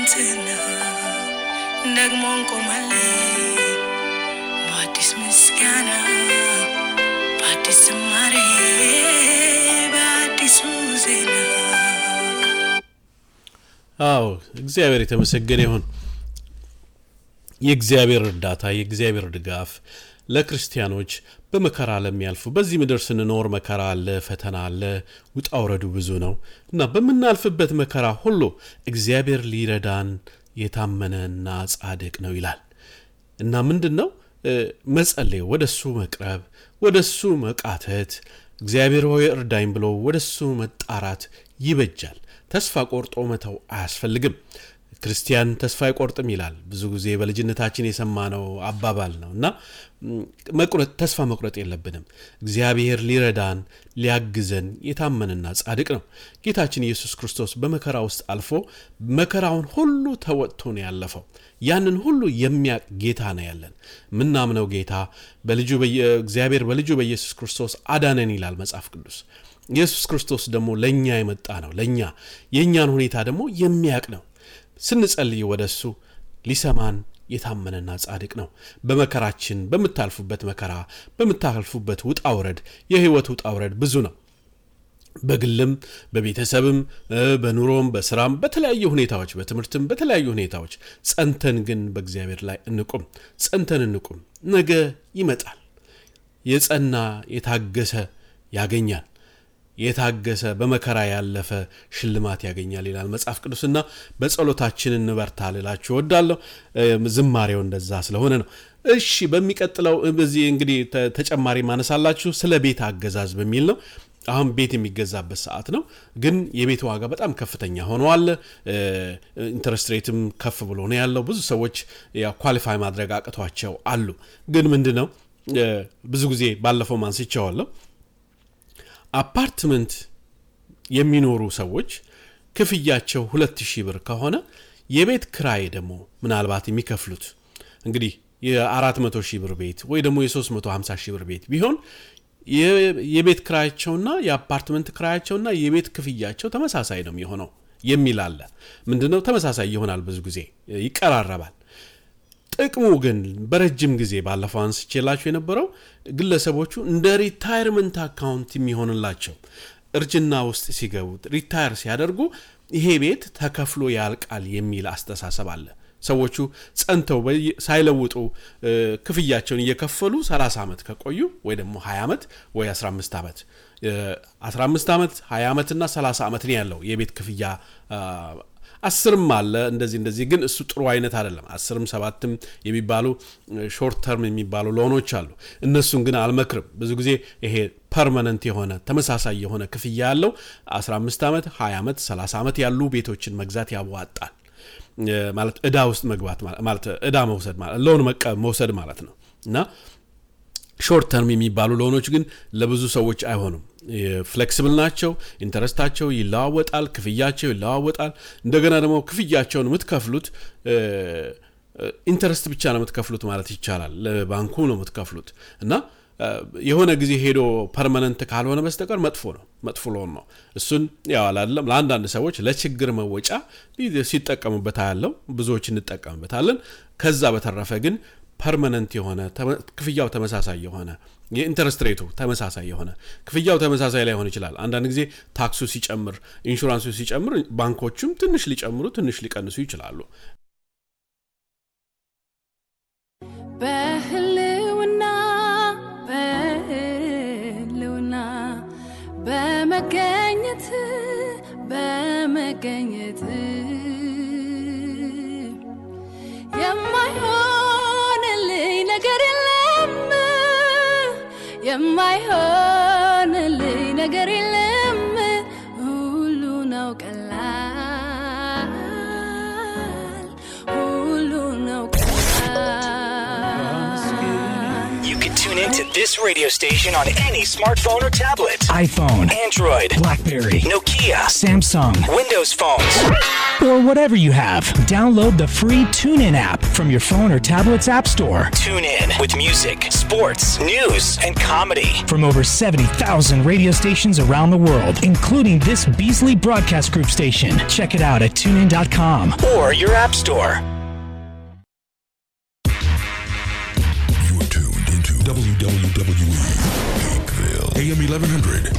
ላንተና ደግሞ እንቆማለን በአዲስ ምስጋና በአዲስ ዝማሬ በአዲሱ ዜና አዎ እግዚአብሔር የተመሰገነ ይሁን። የእግዚአብሔር እርዳታ የእግዚአብሔር ድጋፍ ለክርስቲያኖች በመከራ ለሚያልፉ በዚህ ምድር ስንኖር መከራ አለ፣ ፈተና አለ፣ ውጣ ውረዱ ብዙ ነው እና በምናልፍበት መከራ ሁሉ እግዚአብሔር ሊረዳን የታመነና ጻድቅ ነው ይላል እና ምንድን ነው መጸለይ፣ ወደ እሱ መቅረብ፣ ወደ እሱ መቃተት፣ እግዚአብሔር ሆይ እርዳኝ ብሎ ወደ እሱ መጣራት ይበጃል። ተስፋ ቆርጦ መተው አያስፈልግም። ክርስቲያን ተስፋ አይቆርጥም ይላል። ብዙ ጊዜ በልጅነታችን የሰማነው አባባል ነው እና መቁረጥ ተስፋ መቁረጥ የለብንም። እግዚአብሔር ሊረዳን ሊያግዘን የታመንና ጻድቅ ነው። ጌታችን ኢየሱስ ክርስቶስ በመከራ ውስጥ አልፎ መከራውን ሁሉ ተወጥቶ ነው ያለፈው። ያንን ሁሉ የሚያቅ ጌታ ነው ያለን። ምናምነው ጌታ በልጁ እግዚአብሔር በልጁ በኢየሱስ ክርስቶስ አዳነን ይላል መጽሐፍ ቅዱስ። ኢየሱስ ክርስቶስ ደግሞ ለእኛ የመጣ ነው። ለእኛ የእኛን ሁኔታ ደግሞ የሚያቅ ነው። ስንጸልይ ወደ እሱ ሊሰማን የታመነና ጻድቅ ነው። በመከራችን በምታልፉበት መከራ በምታልፉበት ውጣ ውረድ የህይወት ውጣ ውረድ ብዙ ነው። በግልም በቤተሰብም በኑሮም በስራም በተለያዩ ሁኔታዎች በትምህርትም በተለያዩ ሁኔታዎች ጸንተን ግን በእግዚአብሔር ላይ እንቁም። ጸንተን እንቁም። ነገ ይመጣል። የጸና የታገሰ ያገኛል። የታገሰ በመከራ ያለፈ ሽልማት ያገኛል ይላል መጽሐፍ ቅዱስና በጸሎታችን እንበርታ ልላችሁ እወዳለሁ። ዝማሬው እንደዛ ስለሆነ ነው። እሺ በሚቀጥለው በዚህ እንግዲህ ተጨማሪ ማነሳላችሁ ስለ ቤት አገዛዝ በሚል ነው። አሁን ቤት የሚገዛበት ሰዓት ነው፣ ግን የቤት ዋጋ በጣም ከፍተኛ ሆነዋል። ኢንተረስት ሬትም ከፍ ብሎ ነው ያለው። ብዙ ሰዎች ኳሊፋይ ማድረግ አቅቷቸው አሉ። ግን ምንድን ነው ብዙ ጊዜ ባለፈው ማንስቼዋለሁ አፓርትመንት የሚኖሩ ሰዎች ክፍያቸው ሁለት ሺህ ብር ከሆነ የቤት ክራይ ደግሞ ምናልባት የሚከፍሉት እንግዲህ የ400 ሺህ ብር ቤት ወይ ደግሞ የ350 ሺህ ብር ቤት ቢሆን የቤት ክራያቸውና የአፓርትመንት ክራያቸውና የቤት ክፍያቸው ተመሳሳይ ነው የሚሆነው የሚል አለ። ምንድነው ተመሳሳይ ይሆናል፣ ብዙ ጊዜ ይቀራረባል። ጥቅሙ ግን በረጅም ጊዜ ባለፈው አንስቼላቸው የነበረው ግለሰቦቹ እንደ ሪታይርመንት አካውንት የሚሆንላቸው እርጅና ውስጥ ሲገቡ ሪታየር ሲያደርጉ ይሄ ቤት ተከፍሎ ያልቃል የሚል አስተሳሰብ አለ። ሰዎቹ ጸንተው ሳይለውጡ ክፍያቸውን እየከፈሉ 30 ዓመት ከቆዩ ወይ ደግሞ 20 ዓመት ወይ 15 ዓመት 15 ዓመት 20 ዓመትና 30 ዓመት ነው ያለው የቤት ክፍያ አስርም አለ እንደዚህ እንደዚህ ግን እሱ ጥሩ አይነት አይደለም። አስርም ሰባትም የሚባሉ ሾርት ተርም የሚባሉ ሎኖች አሉ። እነሱን ግን አልመክርም። ብዙ ጊዜ ይሄ ፐርማነንት የሆነ ተመሳሳይ የሆነ ክፍያ ያለው 15 ዓመት፣ 20 ዓመት፣ 30 ዓመት ያሉ ቤቶችን መግዛት ያዋጣል። ማለት እዳ ውስጥ መግባት ማለት እዳ መውሰድ ማለት ሎን መውሰድ ማለት ነው እና ሾርት ተርም የሚባሉ ሎኖች ግን ለብዙ ሰዎች አይሆኑም። ፍሌክስብል ናቸው። ኢንተረስታቸው ይለዋወጣል፣ ክፍያቸው ይለዋወጣል። እንደገና ደግሞ ክፍያቸውን የምትከፍሉት ኢንተረስት ብቻ ነው የምትከፍሉት ማለት ይቻላል። ለባንኩ ነው የምትከፍሉት እና የሆነ ጊዜ ሄዶ ፐርማነንት ካልሆነ በስተቀር መጥፎ ነው፣ መጥፎ ሎን ነው። እሱን ያው አላለም ለአንዳንድ ሰዎች ለችግር መወጫ ሲጠቀሙበት ያለው ብዙዎች እንጠቀምበታለን። ከዛ በተረፈ ግን ፐርማነንት የሆነ ክፍያው ተመሳሳይ የሆነ የኢንተረስት ሬቱ ተመሳሳይ የሆነ ክፍያው ተመሳሳይ ላይሆን ይችላል። አንዳንድ ጊዜ ታክሱ ሲጨምር፣ ኢንሹራንሱ ሲጨምር ባንኮቹም ትንሽ ሊጨምሩ ትንሽ ሊቀንሱ ይችላሉ። በህልውና በህልውና በመገኘት በመገኘት የማይሆንልኝ ነገር የለም የማይሆንልኝ ነገር የለም ሁሉ ነው ቀላል ሁሉ ነው ቀላል You can tune listening to this radio station on any smartphone or tablet. iPhone, Android, Blackberry, Nokia, Samsung, Windows phones. or whatever you have. Download the free TuneIn app from your phone or tablet's app store. Tune in with music, sports, news, and comedy. From over 70,000 radio stations around the world, including this Beasley Broadcast Group station. Check it out at tunein.com. Or your app store. You are tuned into WWE Pinkville, AM 1100.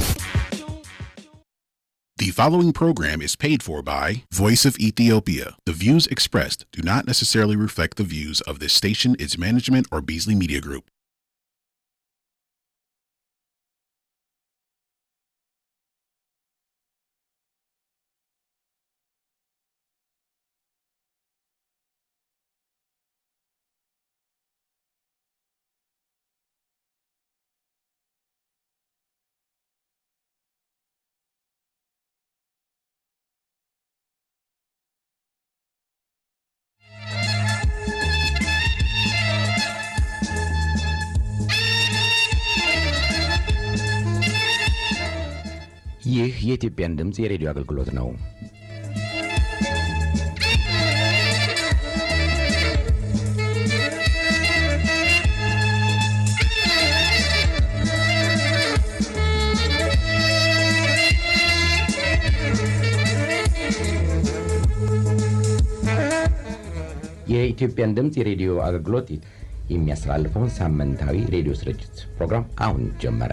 The following program is paid for by Voice of Ethiopia. The views expressed do not necessarily reflect the views of this station, its management, or Beasley Media Group. ይህ የኢትዮጵያን ድምፅ የሬዲዮ አገልግሎት ነው። የኢትዮጵያን ድምፅ የሬዲዮ አገልግሎት የሚያስተላልፈውን ሳምንታዊ ሬዲዮ ስርጭት ፕሮግራም አሁን ጀመረ።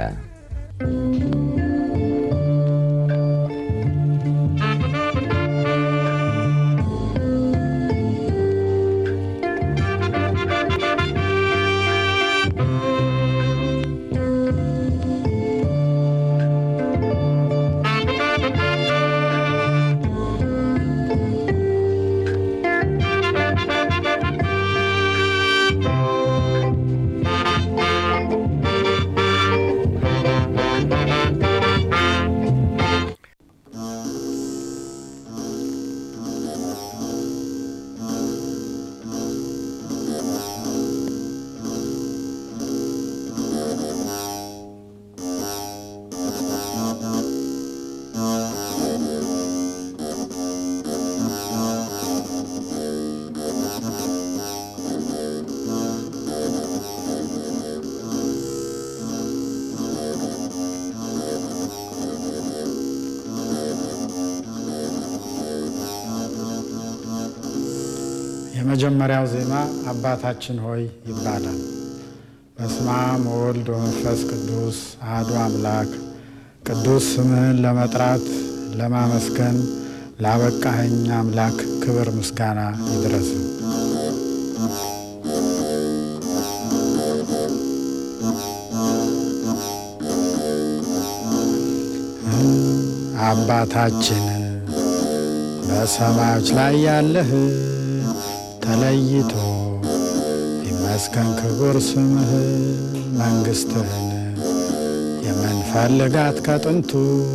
የመጀመሪያው ዜማ አባታችን ሆይ ይባላል። በስመ አብ ወወልድ ወመንፈስ ቅዱስ አሐዱ አምላክ ቅዱስ ስምህን ለመጥራት ለማመስገን ላበቃኸኝ አምላክ ክብር ምስጋና ይድረስ። አባታችን በሰማዮች ላይ ያለህ ተለይቶ ይመስገን ክቡር ስምህ መንግሥትህን የምንፈልጋት ከጥንቱ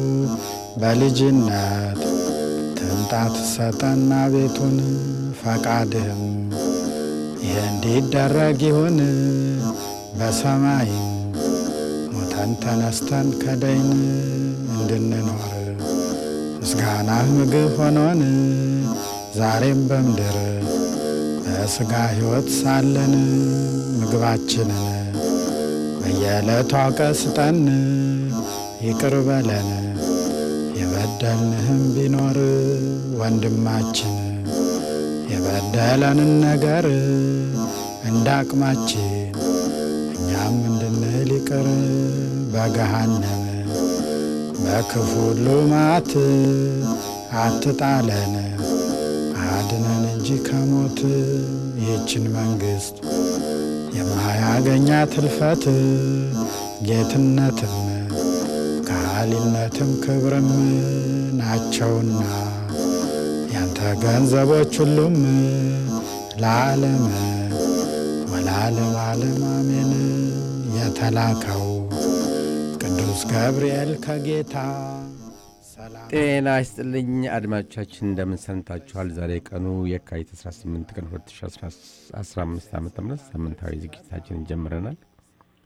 በልጅነት ትምጣት ሰጠና ቤቱን ፈቃድህም ይህ እንዲደረግ ይሁን በሰማይም ሞተን ተነስተን ከደይን እንድንኖር ምስጋናህ ምግብ ሆኖን ዛሬም በምድር በሥጋ ሕይወት ሳለን ምግባችንን በየዕለቱ አውቀ ስጠን፣ ይቅር በለን የበደልንህም ቢኖር ወንድማችን የበደለንን ነገር እንዳቅማችን እኛም እንድንል ይቅር በገሃነም በክፉ ሁሉ መዓት አትጣለን አድነን እንጂ ከሞት ይህችን መንግሥት የማያገኛት እልፈት ጌትነትም ከሃሊነትም ክብርም ናቸውና ያንተ ገንዘቦች ሁሉም ለዓለም ወለዓለም ዓለም አሜን። የተላከው ቅዱስ ገብርኤል ከጌታ ጤና ይስጥልኝ አድማጮቻችን፣ እንደምን ሰንታችኋል? ዛሬ ቀኑ የካቲት 18 ቀን 2015 ዓ ም ሳምንታዊ ዝግጅታችንን ጀምረናል።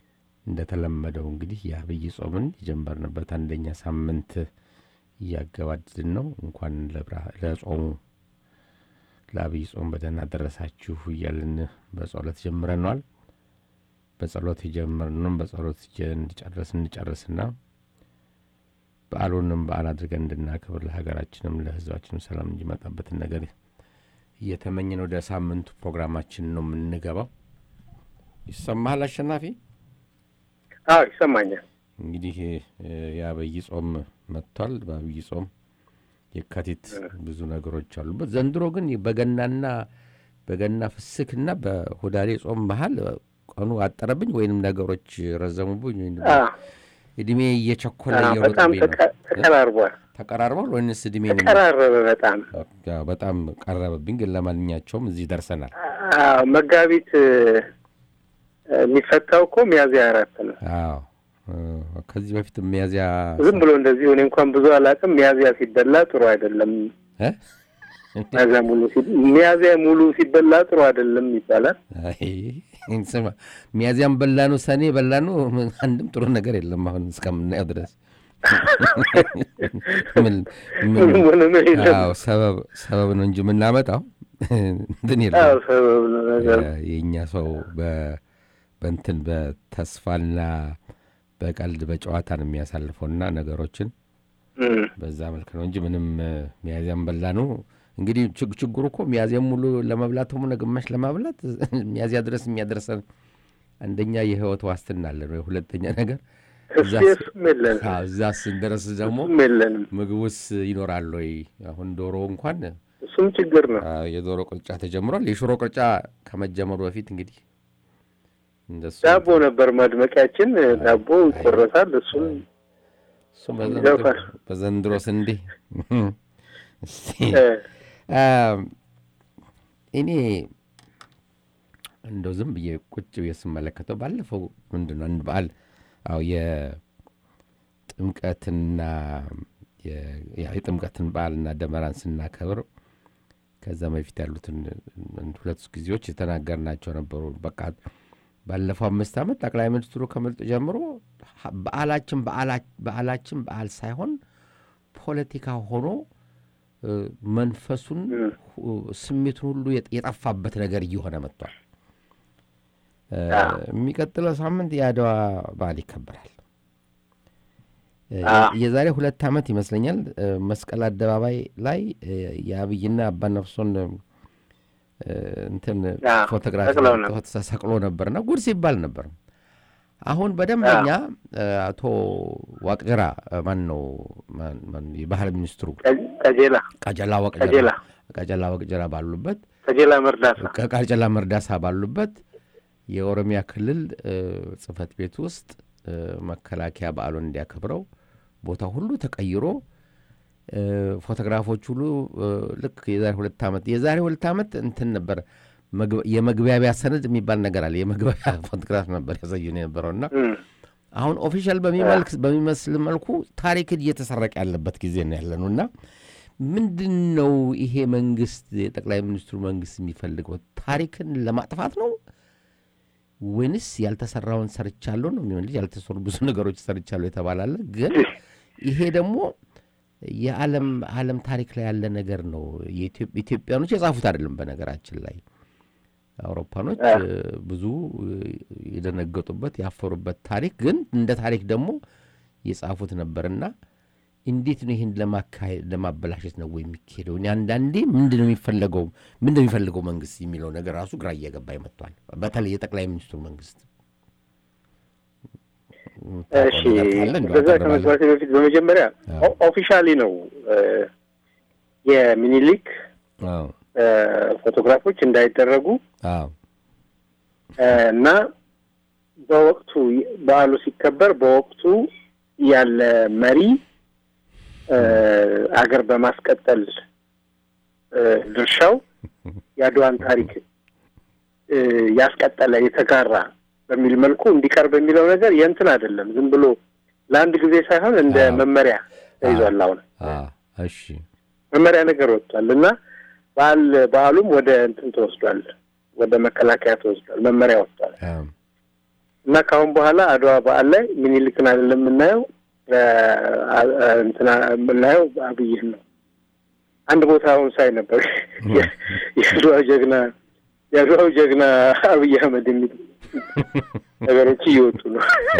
እንደተለመደው እንግዲህ የአብይ ጾምን የጀመርንበት አንደኛ ሳምንት እያገባድድን ነው። እንኳን ለጾሙ ለአብይ ጾም በደህና ደረሳችሁ እያልን በጸሎት ጀምረነዋል። በጸሎት የጀመርነውም በጸሎት እንጨርስ እንጨርስና በዓሉንም በዓል አድርገን እንድናከብር ለሀገራችንም ለሕዝባችንም ሰላም እንዲመጣበትን ነገር እየተመኘን ወደ ሳምንቱ ፕሮግራማችን ነው የምንገባው። ይሰማሃል አሸናፊ? አዎ ይሰማኛል። እንግዲህ የአብይ ጾም መጥቷል። በአብይ ጾም የካቲት ብዙ ነገሮች አሉበት። ዘንድሮ ግን በገናና በገና ፍስክና በሁዳዴ ጾም መሀል ቀኑ አጠረብኝ ወይንም ነገሮች ረዘሙብኝ ወይም እድሜ እየቸኮለ በጣም ተቀራርቧል። ተቀራርቧል ወይንስ እድሜ ተቀራረበ? በጣም በጣም ቀረበብኝ። ግን ለማንኛቸውም እዚህ ደርሰናል። መጋቢት የሚፈታው እኮ ሚያዝያ አራት ነው። አዎ ከዚህ በፊት ሚያዝያ ዝም ብሎ እንደዚህ እኔ እንኳን ብዙ አላውቅም። ሚያዝያ ሲበላ ጥሩ አይደለም። ሚያዝያ ሙሉ ሚያዝያ ሙሉ ሲበላ ጥሩ አይደለም ይባላል። ስማ ሚያዝያም በላ ነው ሰኔ በላ ነው አንድም ጥሩ ነገር የለም። አሁን እስከምናየው ድረስ ሰበብ ነው እንጂ የምናመጣው እንትን የለም። የእኛ ሰው በእንትን በተስፋና በቀልድ በጨዋታ ነው የሚያሳልፈውና ነገሮችን በዛ መልክ ነው እንጂ ምንም ሚያዝያም በላ ነው። እንግዲህ ችግሩ እኮ ሚያዝያም ሙሉ ለመብላት ሆነ ግማሽ ለማብላት ሚያዝያ ድረስ የሚያደርሰን አንደኛ የህይወት ዋስትና አለን ወይ፣ ሁለተኛ ነገር እዛ ስንደረስ ደግሞ ምግቡስ ይኖራል ወይ? አሁን ዶሮ እንኳን እሱም ችግር ነው። የዶሮ ቅርጫ ተጀምሯል። የሽሮ ቅርጫ ከመጀመሩ በፊት እንግዲህ ዳቦ ነበር ማድመቂያችን። ዳቦ ይቆረሳል። እሱም እሱም በዘንድሮ ስንዴ እኔ እንደው ዝም ብዬ ቁጭ ብዬ ስመለከተው ባለፈው ምንድን ነው አንድ በዓል አዎ የጥምቀትና የጥምቀትን በዓልና ደመራን ስናከብር ከዛ በፊት ያሉትን ሁለት ጊዜዎች የተናገርናቸው ነበሩ። በቃ ባለፈው አምስት ዓመት ጠቅላይ ሚኒስትሩ ከምርጥ ጀምሮ በዓላችን በዓላችን በዓል ሳይሆን ፖለቲካ ሆኖ መንፈሱን ስሜቱን ሁሉ የጠፋበት ነገር እየሆነ መጥቷል። የሚቀጥለው ሳምንት የአድዋ በዓል ይከበራል። የዛሬ ሁለት ዓመት ይመስለኛል መስቀል አደባባይ ላይ የአብይና አባነፍሶን እንትን ፎቶግራፍ ተሰቅሎ ነበርና ጉድ ሲባል ነበር። አሁን በደንበኛ አቶ ዋቅጅራ ማን ነው የባህል ሚኒስትሩ ቀጀላ ቀጀላ ዋቅጅራ ቀጀላ ዋቅጅራ ባሉበት ቀጀላ መርዳሳ ቀጀላ መርዳሳ ባሉበት የኦሮሚያ ክልል ጽህፈት ቤት ውስጥ መከላከያ በዓሉን እንዲያከብረው ቦታ ሁሉ ተቀይሮ ፎቶግራፎች ሁሉ ልክ የዛሬ ሁለት ዓመት የዛሬ ሁለት ዓመት እንትን ነበር የመግቢያቢያ ሰነድ የሚባል ነገር አለ። የመግቢያቢያ ፎቶግራፍ ነበር ያሳዩን የነበረውና አሁን ኦፊሻል በሚመስል መልኩ ታሪክን እየተሰረቀ ያለበት ጊዜ ነው ያለ ነው እና ምንድን ነው ይሄ መንግስት የጠቅላይ ሚኒስትሩ መንግስት የሚፈልገው ታሪክን ለማጥፋት ነው ወይንስ ያልተሰራውን ሰርቻለሁ ነው የሚሆን ልጅ ያልተሰሩ ብዙ ነገሮች ሰርቻለሁ የተባላለ ግን ይሄ ደግሞ የዓለም ዓለም ታሪክ ላይ ያለ ነገር ነው። ኢትዮጵያኖች የጻፉት አይደለም። በነገራችን ላይ አውሮፓኖች ብዙ የደነገጡበት ያፈሩበት ታሪክ ግን እንደ ታሪክ ደግሞ የጻፉት ነበርና እንዴት ነው ይህን ለማካሄድ ለማበላሸት ነው የሚካሄደው? አንዳንዴ ምንድን ነው የሚፈለገው ምንድን ነው የሚፈልገው መንግስት የሚለው ነገር ራሱ ግራ እየገባ ይመጥቷል። በተለይ የጠቅላይ ሚኒስትሩ መንግስት እሺ በዛ ከመግባቴ በፊት በመጀመሪያ ኦፊሻሊ ነው የሚኒሊክ ፎቶግራፎች እንዳይደረጉ እና በወቅቱ በዓሉ ሲከበር በወቅቱ ያለ መሪ አገር በማስቀጠል ድርሻው የአድዋን ታሪክ ያስቀጠለ የተጋራ በሚል መልኩ እንዲቀርብ የሚለው ነገር የእንትን አይደለም። ዝም ብሎ ለአንድ ጊዜ ሳይሆን እንደ መመሪያ ተይዟል። አሁን እሺ መመሪያ ነገር ወጥቷል እና በዓል በዓሉም ወደ እንትን ተወስዷል፣ ወደ መከላከያ ተወስዷል። መመሪያ ወጥቷል። እና ከአሁን በኋላ አድዋ በዓል ላይ ምኒልክን አይደለም የምናየው እንትና የምናየው አብይን ነው። አንድ ቦታ አሁን ሳይ ነበር የአድዋ ጀግና የአድዋው ጀግና አብይ አህመድ የሚሉ ነገሮች እየወጡ ነው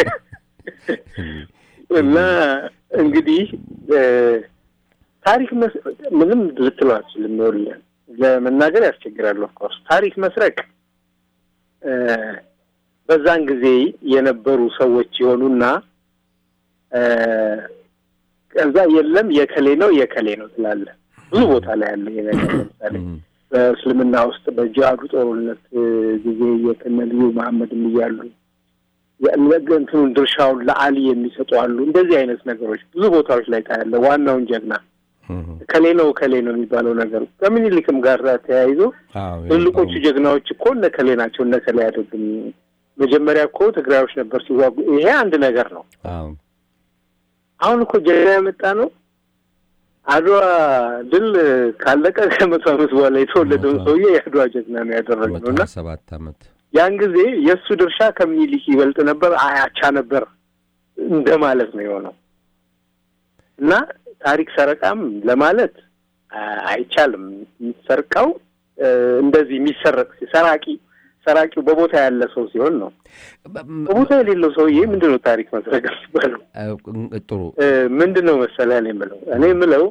እና እንግዲህ ታሪክ ምንም ልትለው አትችልም። ይኸውልህ ለመናገር ያስቸግራል። ኦፍኮርስ ታሪክ መስረቅ በዛን ጊዜ የነበሩ ሰዎች የሆኑና ከዛ የለም የከሌ ነው የከሌ ነው ትላለህ። ብዙ ቦታ ላይ ያለ ይሄ ነገር ለምሳሌ በእስልምና ውስጥ በጂሃዱ ጦርነት ጊዜ የከነ ልዩ መሐመድም እያሉ እንትኑን ድርሻውን ለአሊ የሚሰጡ አሉ። እንደዚህ አይነት ነገሮች ብዙ ቦታዎች ላይ ታያለ። ዋናውን ጀግና ከሌ ነው ከሌ ነው የሚባለው ነገር ከምኒልክም ጋር ተያይዞ ትልቆቹ ጀግናዎች እኮ እነ ከሌ ናቸው እነ ከሌ አያደርግም። መጀመሪያ እኮ ትግራዮች ነበር ሲዋጉ። ይሄ አንድ ነገር ነው። አሁን እኮ ጀግና ያመጣ ነው። አድዋ ድል ካለቀ ከመቶ ዓመት በኋላ የተወለደውን ሰውዬ የአድዋ ጀግና ነው ያደረግነው እና ሰባት ዓመት ያን ጊዜ የእሱ ድርሻ ከምኒልክ ይበልጥ ነበር፣ አያቻ ነበር እንደማለት ነው የሆነው እና ታሪክ ሰረቃም ለማለት አይቻልም። የሚሰርቀው እንደዚህ የሚሰረቅ ሰራቂ ሰራቂው በቦታ ያለ ሰው ሲሆን ነው። በቦታ የሌለው ሰውዬ ምንድን ነው ታሪክ መስረቅ የሚባለው? ጥሩ ምንድን ነው መሰለህ እኔ የምለው እኔ የምለው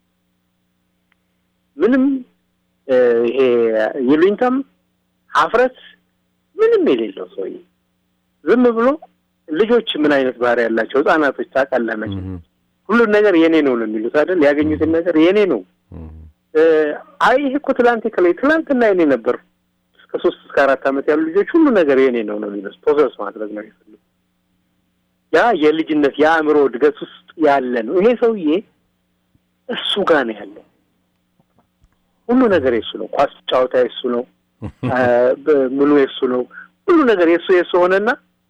ምንም ይሄ ይሉኝታም ሀፍረት ምንም የሌለው ሰውዬ ዝም ብሎ ልጆች ምን አይነት ባህሪ ያላቸው ህጻናቶች ታውቃለህ መቼም ሁሉን ነገር የኔ ነው ነው የሚሉት አይደል? ያገኙትን ነገር የኔ ነው። አይ ይሄ እኮ ትላንት ከላይ ትላንትና የኔ ነበር። እስከ ሶስት እስከ አራት ዓመት ያሉ ልጆች ሁሉ ነገር የኔ ነው ነው የሚሉት። ፕሮሰስ ማድረግ ነው የሚፈልጉ። ያ የልጅነት የአእምሮ እድገት ውስጥ ያለ ነው። ይሄ ሰውዬ እሱ ጋር ነው ያለው። ሁሉ ነገር የሱ ነው። ኳስ ጨዋታ የሱ ነው። ምኑ የሱ ነው። ሁሉ ነገር የሱ የሱ ሆነና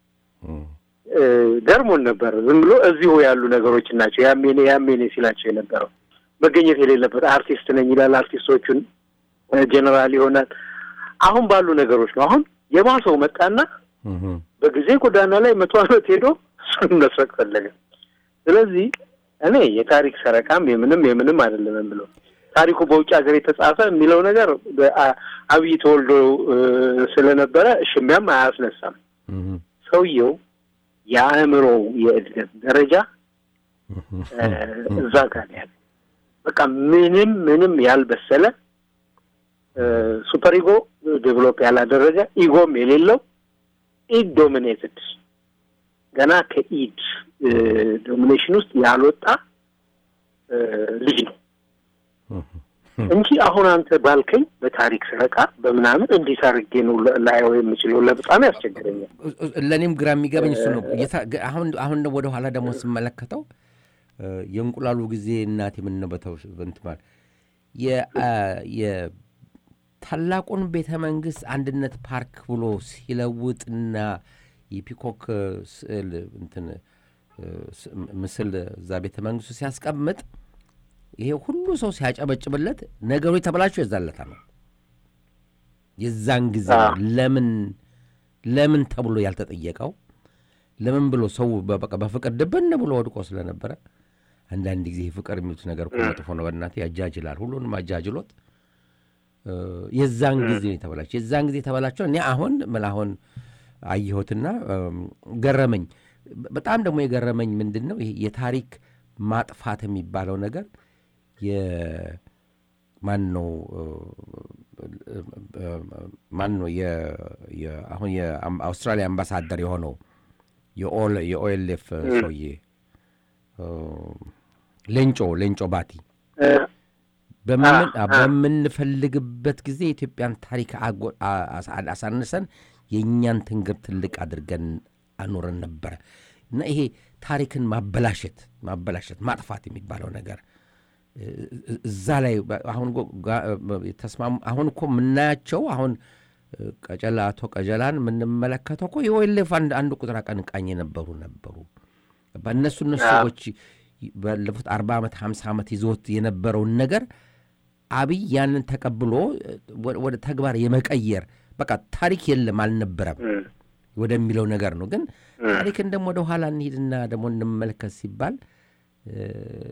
ገርሞን ነበር። ዝም ብሎ እዚሁ ያሉ ነገሮች ናቸው። ያሜኔ ያሜኔ ሲላቸው የነበረው መገኘት የሌለበት አርቲስት ነኝ ይላል። አርቲስቶቹን ጀነራል ይሆናል። አሁን ባሉ ነገሮች ነው። አሁን የባሰው መጣና በጊዜ ጎዳና ላይ መቶ ዓመት ሄዶ እሱን መስረቅ ፈለገ። ስለዚህ እኔ የታሪክ ሰረቃም የምንም የምንም አይደለም የምለው ታሪኩ በውጭ ሀገር የተጻፈ የሚለው ነገር አብይ ተወልዶ ስለነበረ ሽሚያም አያስነሳም። ሰውየው የአእምሮ የእድገት ደረጃ እዛ ጋር ያለ በቃ ምንም ምንም ያልበሰለ ሱፐር ኢጎ ዴቨሎፕ ያላደረገ ኢጎም የሌለው ኢድ ዶሚኔትድ ገና ከኢድ ዶሚኔሽን ውስጥ ያልወጣ ልጅ ነው እንጂ አሁን አንተ ባልከኝ በታሪክ ሰረቃ በምናምን እንዴት አድርጌ ነው ላየው የምችለው? ለበጣም ያስቸግረኛል። ለእኔም ግራ የሚገበኝ እሱ ነው። አሁን አሁን ወደ ኋላ ደግሞ ስመለከተው የእንቁላሉ ጊዜ እናቴ ምን ነው በተው እንትማል የታላቁን ቤተ መንግስት አንድነት ፓርክ ብሎ ሲለውጥና የፒኮክ ስዕል እንትን ምስል እዛ ቤተ መንግስቱ ሲያስቀምጥ ይሄ ሁሉ ሰው ሲያጨበጭብለት ነገሩ የተበላቸው የዛለታ ነው። የዛን ጊዜ ለምን ለምን ተብሎ ያልተጠየቀው ለምን ብሎ ሰው በቃ በፍቅር ድብን ብሎ ወድቆ ስለነበረ አንዳንድ ጊዜ ፍቅር የሚሉት ነገር እኮ መጥፎ ነው። በእናትህ ያጃጅላል። ሁሉንም አጃጅሎት የዛን ጊዜ ነው የተበላቸው። የዛን ጊዜ የተበላቸው እኔ አሁን ምን አሁን አየሁትና ገረመኝ። በጣም ደግሞ የገረመኝ ምንድን ነው ይሄ የታሪክ ማጥፋት የሚባለው ነገር ማን ነው ማን ነው አሁን የአውስትራሊያ አምባሳደር የሆነው የኦኤልኤፍ ሰውዬ ሌንጮ ሌንጮ ባቲ በምንፈልግበት ጊዜ የኢትዮጵያን ታሪክ አሳንሰን የእኛን ትንግር ትልቅ አድርገን አኖረን ነበረ እና ይሄ ታሪክን ማበላሸት ማበላሸት ማጥፋት የሚባለው ነገር እዛ ላይ አሁን ተስማሙ። አሁን እኮ የምናያቸው አሁን ቀጨላ አቶ ቀጀላን የምንመለከተው እኮ የኦኤልኤፍ አንድ ቁጥር አቀንቃኝ የነበሩ ነበሩ። በእነሱ እነሱ ሰዎች ባለፉት አርባ ዓመት ሀምሳ ዓመት ይዞት የነበረውን ነገር አብይ ያንን ተቀብሎ ወደ ተግባር የመቀየር በቃ ታሪክ የለም አልነበረም። ወደሚለው ነገር ነው። ግን ታሪክን ደግሞ ወደ ኋላ እንሂድና ደግሞ እንመልከት ሲባል እ፣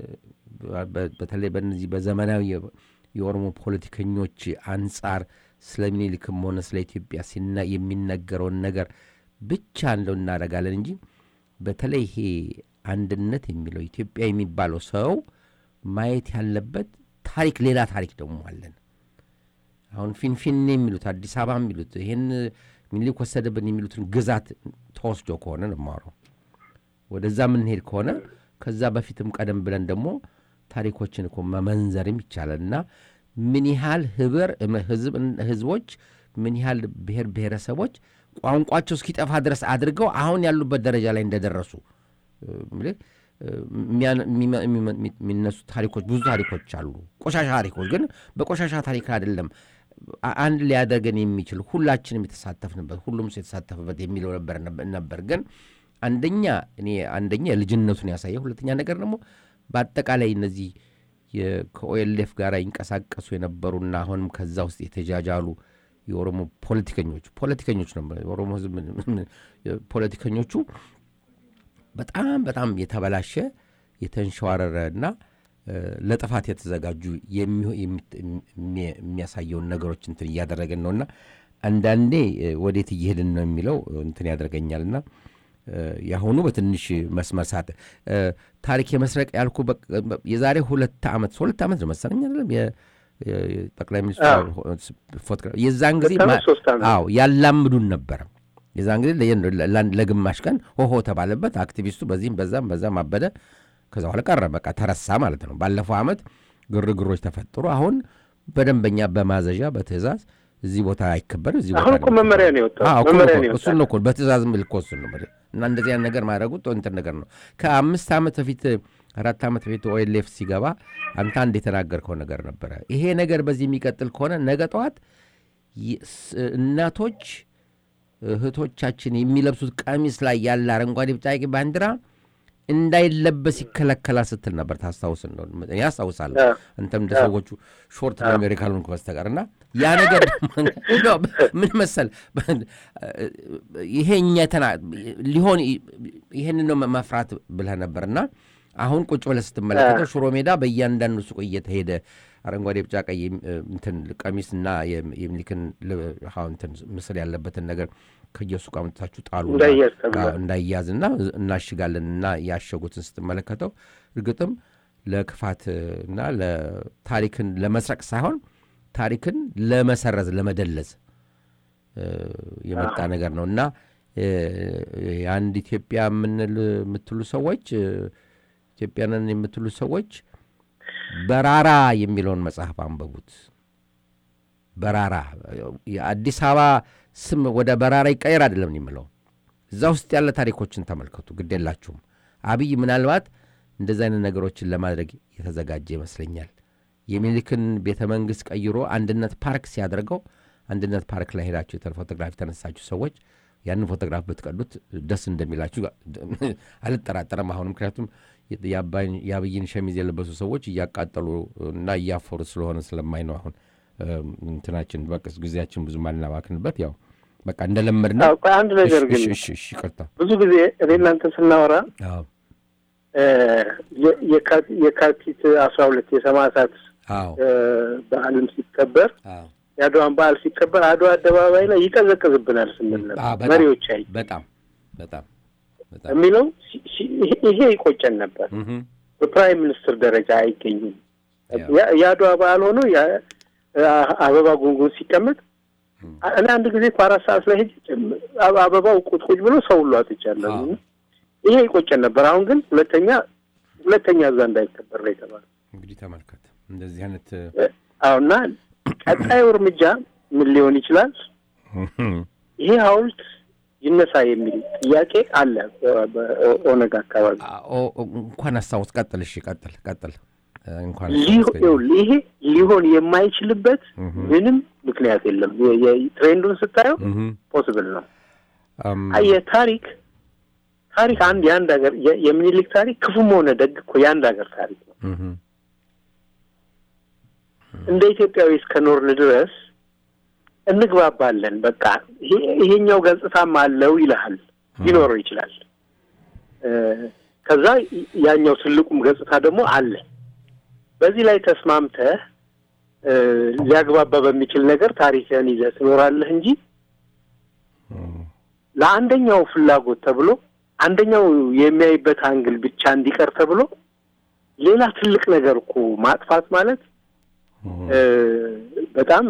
በ- በተለይ በነዚህ በዘመናዊ የ- የኦሮሞ ፖለቲከኞች አንጻር ስለ ምኒልክም ሆነ ስለ ኢትዮጵያ ሲና- የሚነገረውን ነገር ብቻ እንደው እናደርጋለን እንጂ በተለይ ይሄ አንድነት የሚለው ኢትዮጵያ የሚባለው ሰው ማየት ያለበት ታሪክ ሌላ ታሪክ ደግሞ አለን። አሁን ፊንፊኔ የሚሉት አዲስ አበባ የሚሉት ይህን ሚኒሊክ ወሰደብን የሚሉትን ግዛት ተወስዶ ከሆነ ነው የማወራው። ወደዛ የምንሄድ ከሆነ ከዛ በፊትም ቀደም ብለን ደግሞ ታሪኮችን እኮ መመንዘርም ይቻላል እና ምን ያህል ህብር ህዝብ ህዝቦች ምን ያህል ብሔር ብሔረሰቦች ቋንቋቸው እስኪጠፋ ድረስ አድርገው አሁን ያሉበት ደረጃ ላይ እንደደረሱ እ፣ ምልህ እ፣ የሚያ- የሚመ- የሚመ- የሚነሱ ታሪኮች ብዙ ታሪኮች አሉ። ቆሻሻ ታሪኮች ግን በቆሻሻ ታሪክ አይደለም አ- አንድ ሊያደርገን የሚችል ሁላችንም የተሳተፍንበት ሁሉም ሰው የተሳተፍበት የሚለው ነበር ነበር ግን አንደኛ እኔ አንደኛ ልጅነቱን ያሳየ፣ ሁለተኛ ነገር ደግሞ በአጠቃላይ እነዚህ የ- ከኦኤልኤፍ ጋር ይንቀሳቀሱ የነበሩና አሁንም ከዛ ውስጥ የተጃጃሉ የኦሮሞ ፖለቲከኞች ፖለቲከኞች ነው የኦሮሞ ህዝብ ምን- ምን- ፖለቲከኞቹ በጣም በጣም የተበላሸ የተንሸዋረረ እና እ፣ ለጥፋት የተዘጋጁ የሚሆ- የሚ- የሚ- የሚያሳየውን ነገሮች እንትን እያደረገን ነውና አንዳንዴ እ፣ ወዴት እየሄድን ነው የሚለው እንትን ያደርገኛልና እ፣ የአሁኑ በትንሽ መስመር ሳት እ፣ ታሪክ የመስረቅ ያልኩ በ- በ- የዛሬ ሁለት ዓመት ሁለት ዓመት ነው መሰለኝ አይደለም የ- የ- የጠቅላይ ሚኒስትሩ ፎቶግራፍ የዛን ጊዜ ሁለት ዓመት፣ ማ- ሶስት ዓመት። አዎ ያላምዱን ነበረ። የዛን ጊዜ ለየ- ለ- ለግማሽ ቀን ሆሆ ተባለበት። አክቲቪስቱ በዚህም በዛም በዛም አበደ። ከዛ በኋላ ቀረ፣ በቃ ተረሳ ማለት ነው። ባለፈው ዓመት ግርግሮች ተፈጥሮ አሁን በደንበኛ በማዘዣ በትእዛዝ እዚህ ቦታ አይከበር እዚህ ቦታ አሁን እኮ ነው መመሪያ ነው የወጣው። አዎ፣ እኮ መመሪያ ነው ነው እኮ፣ እሱን ነው እኮ በትእዛዝ ምልክ እሱን ነው የምልህ። እና እንደዚህ አይነት ነገር ማድረጉ ጥሩ እንትን ነገር ነው። ከአምስት ዓመት በፊት አራት ዓመት በፊት ኦኤልኤፍ ሲገባ አንተ አንድ የተናገርከው ነገር ነበረ። ይሄ ነገር በዚህ የሚቀጥል ከሆነ ነገ ጠዋት ይ- ስ- እናቶች እህቶቻችን የሚለብሱት ቀሚስ ላይ ያለ አረንጓዴ፣ ቢጫ፣ ቀይ ባንዲራ እንዳይለበስ ይከለከላል ስትል ነበር። ታስታውስ እንደሆነ እኔ አስታውሳለሁ። አዎ። አንተም እንደ አዎ። ሰዎቹ ሾርት ነገር ካልሆንክ በስተቀር እና ያ ነገር ነው ምን መሰል ይሄ እኛ ተና ሊሆን ይሄንን ነው መፍራት ብለህ ነበር እና አሁን ቁጭ ብለህ ስትመለከተው ሽሮ ሜዳ በእያንዳንዱ ሱቅ እየተሄደ አረንጓዴ፣ ቢጫ፣ ቀይ እንትን ቀሚስና የሚኒልክን ል- አዎ እንትን ምስል ያለበትን ነገር ከየሱቅ አምጥታችሁ ጣሉ እንዳይያዝ ተብሏል። አዎ፣ እንዳይያዝና እናሽጋለን እና ያሸጉትን ስትመለከተው እርግጥም ለክፋት እና ለታሪክን ለመስረቅ ሳይሆን ታሪክን ለመሰረዝ ለመደለዝ እ፣ የመጣ ነገር ነው እና እ፣ የአንድ ኢትዮጵያ የምንል የምትሉ ሰዎች እ፣ ኢትዮጵያንን የምትሉ ሰዎች በራራ የሚለውን መጽሐፍ አንበቡት። በራራ የአዲስ አበባ ስም ወደ በራራ ይቀየር አይደለም የምለው እዛ ውስጥ ያለ ታሪኮችን ተመልከቱ። ግድ የላችሁም። አብይ ምናልባት እንደዚህ አይነት ነገሮችን ለማድረግ የተዘጋጀ ይመስለኛል። የሚኒልክን ቤተ መንግስት ቀይሮ አንድነት ፓርክ ሲያደርገው አንድነት ፓርክ ላይ ሄዳችሁ የተ- ፎቶግራፍ የተነሳችሁ ሰዎች ያንን ፎቶግራፍ ብትቀዱት ደስ እንደሚላችሁ አልጠራጠረም። አሁን ምክንያቱም የአባይን- የአብይን ሸሚዝ የለበሱ ሰዎች እያቃጠሉ እና እያፈሩ ስለሆነ ስለማይ ነው አሁን እም፣ እንትናችን በቅስ ጊዜያችን ብዙ ማልናባክንበት ያው በቃ እንደለመድ ነው። አዎ፣ ቆይ አንድ ነገር ግን እሺ እሺ ይቅርታ። ብዙ ጊዜ እኔ እናንተ ስናወራ አዎ እ፣ የ- የካ- የካቲት አስራ ሁለት የሰማዕታት አዎ እ፣ በዓልም ሲከበር አዎ የአድዋን በዓል ሲከበር አድዋ አደባባይ ላይ ይቀዘቅዝብናል ስንል ነበር። አዎ፣ በጣም መሪዎች አይ በጣም በጣም በጣም የሚለው ሲ- ሲ- ይሄ- ይሄ ይቆጨን ነበር። እህ በፕራይም ሚኒስትር ደረጃ አይገኙም። ያው። ያ- የአድዋ በዓል ሆኖ ያ- አ- አበባ ጉንጉን ሲቀመጥ አ- እኔ አንድ ጊዜ እኮ አራት ሰዓት ላይ ሄጄ ጭም- አበ- አበባው ቁጭ ቁጭ ብሎ ሰው ሁሉ አጥቻለሁ። አዎ። እና ይሄ ይቆጨን ነበር። አሁን ግን ሁለተኛ ሁለተኛ እዛ እንዳይከበር ነው የተባለው። እንግዲህ ተመልከት እንደዚህ አይነት አሁና ቀጣዩ እርምጃ ምን ሊሆን ይችላል? ይሄ ሐውልት ይነሳ የሚል ጥያቄ አለ በ- በኦነግ አካባቢ። ኦ- ኦ- እንኳን አስታውስ። ቀጥል። እሺ ቀጥል ቀጥል። እ፣ እንኳን ሊሆ- አስታወስከኝ። ይኸውልህ፣ ይሄ ሊሆን የማይችልበት ምንም ምክንያት የለም። የ- የ- ትሬንዱን ስታየው እህ ፖስብል ነው። እም፣ አየህ ታሪክ ታሪክ አንድ የአንድ ሀገር የ- የሚኒሊክ ታሪክ ክፉም ሆነ ደግ እኮ የአንድ ሀገር ታሪክ ነው። እህ እንደ ኢትዮጵያዊ እስከ ኖርን ድረስ እንግባባለን። በቃ ይሄ- ይሄኛው ገጽታም አለው ይልሃል፣ ሊኖረው ይችላል። እ፣ ከዛ ያኛው ትልቁም ገጽታ ደግሞ አለ። በዚህ ላይ ተስማምተህ እ፣ ሊያግባባ በሚችል ነገር ታሪክህን ይዘህ ትኖራለህ እንጂ ለአንደኛው ፍላጎት ተብሎ አንደኛው የሚያይበት አንግል ብቻ እንዲቀር ተብሎ ሌላ ትልቅ ነገር እኮ ማጥፋት ማለት እ፣ በጣም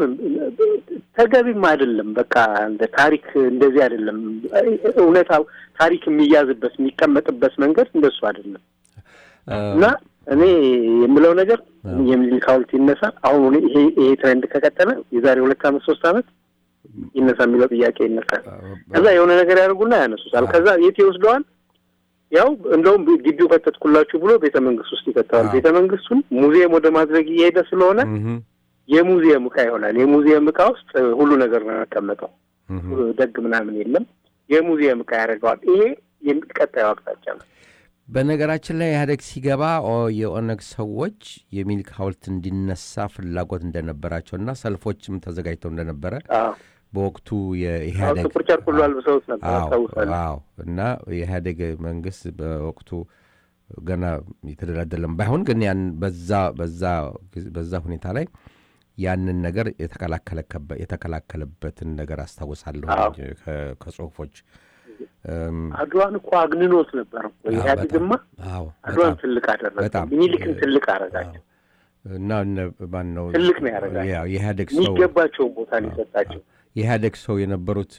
ተገቢም አይደለም። በቃ እንደ ታሪክ እንደዚህ አይደለም። እውነታው ታሪክ የሚያዝበት የሚቀመጥበት መንገድ እንደሱ አይደለም እና እኔ የምለው ነገር የሚኒሊክ ሐውልት ይነሳ። አሁን እኔ ይሄ ይሄ ትሬንድ ከቀጠለ የዛሬ ሁለት ዓመት ሶስት ዓመት ይነሳ የሚለው ጥያቄ ይነሳል። ከዛ የሆነ ነገር ያደርጉና ያነሱታል። ከዛ የት ይወስደዋል? ያው እንደውም ግቢው ከተትኩላችሁ ብሎ ቤተ መንግስት ውስጥ ይከተዋል። ቤተ መንግስቱን ሙዚየም ወደ ማድረግ እየሄደ ስለሆነ የሙዚየም እቃ ይሆናል። የሙዚየም እቃ ውስጥ ሁሉ ነገር ነው የሚቀመጠው። ደግ ምናምን የለም። የሙዚየም እቃ ያደርገዋል። ይሄ ቀጣዩ አቅጣጫ ነው። በነገራችን ላይ ኢህአዴግ ሲገባ ኦ የኦነግ ሰዎች የሚኒሊክ ሐውልት እንዲነሳ ፍላጎት እንደነበራቸውና ሰልፎችም ተዘጋጅተው እንደነበረ በወቅቱ የኢህአዴግ ጥቁር ጨርቅ ሁሉ አልብሰውት ነበር አዎ አስታውሳለሁ። አዎ። እና የኢህአዴግ መንግስት በወቅቱ ገና የተደላደለም ባይሆን ግን ያን በዛ በዛ በዛ ሁኔታ ላይ ያንን ነገር የተከላከለከበ- የተከላከለበትን ነገር አስታውሳለሁ ከ- ከጽሁፎች እም፣ አድዋን እኮ አግንኖት ነበር እኮ አዎ፣ ኢህአዴግማ አዎ አድዋን በጣም ትልቅ አደረገ። በጣም ሚኒሊክን ትልቅ አረጋቸው። እና እነ ማን ነው ትልቅ ነው ያደረጋቸው። ያው የኢህአዴግ ሰው የሚገባቸውን ቦታ ነው የሰጣቸው። የኢህአዴግ ሰው የነበሩት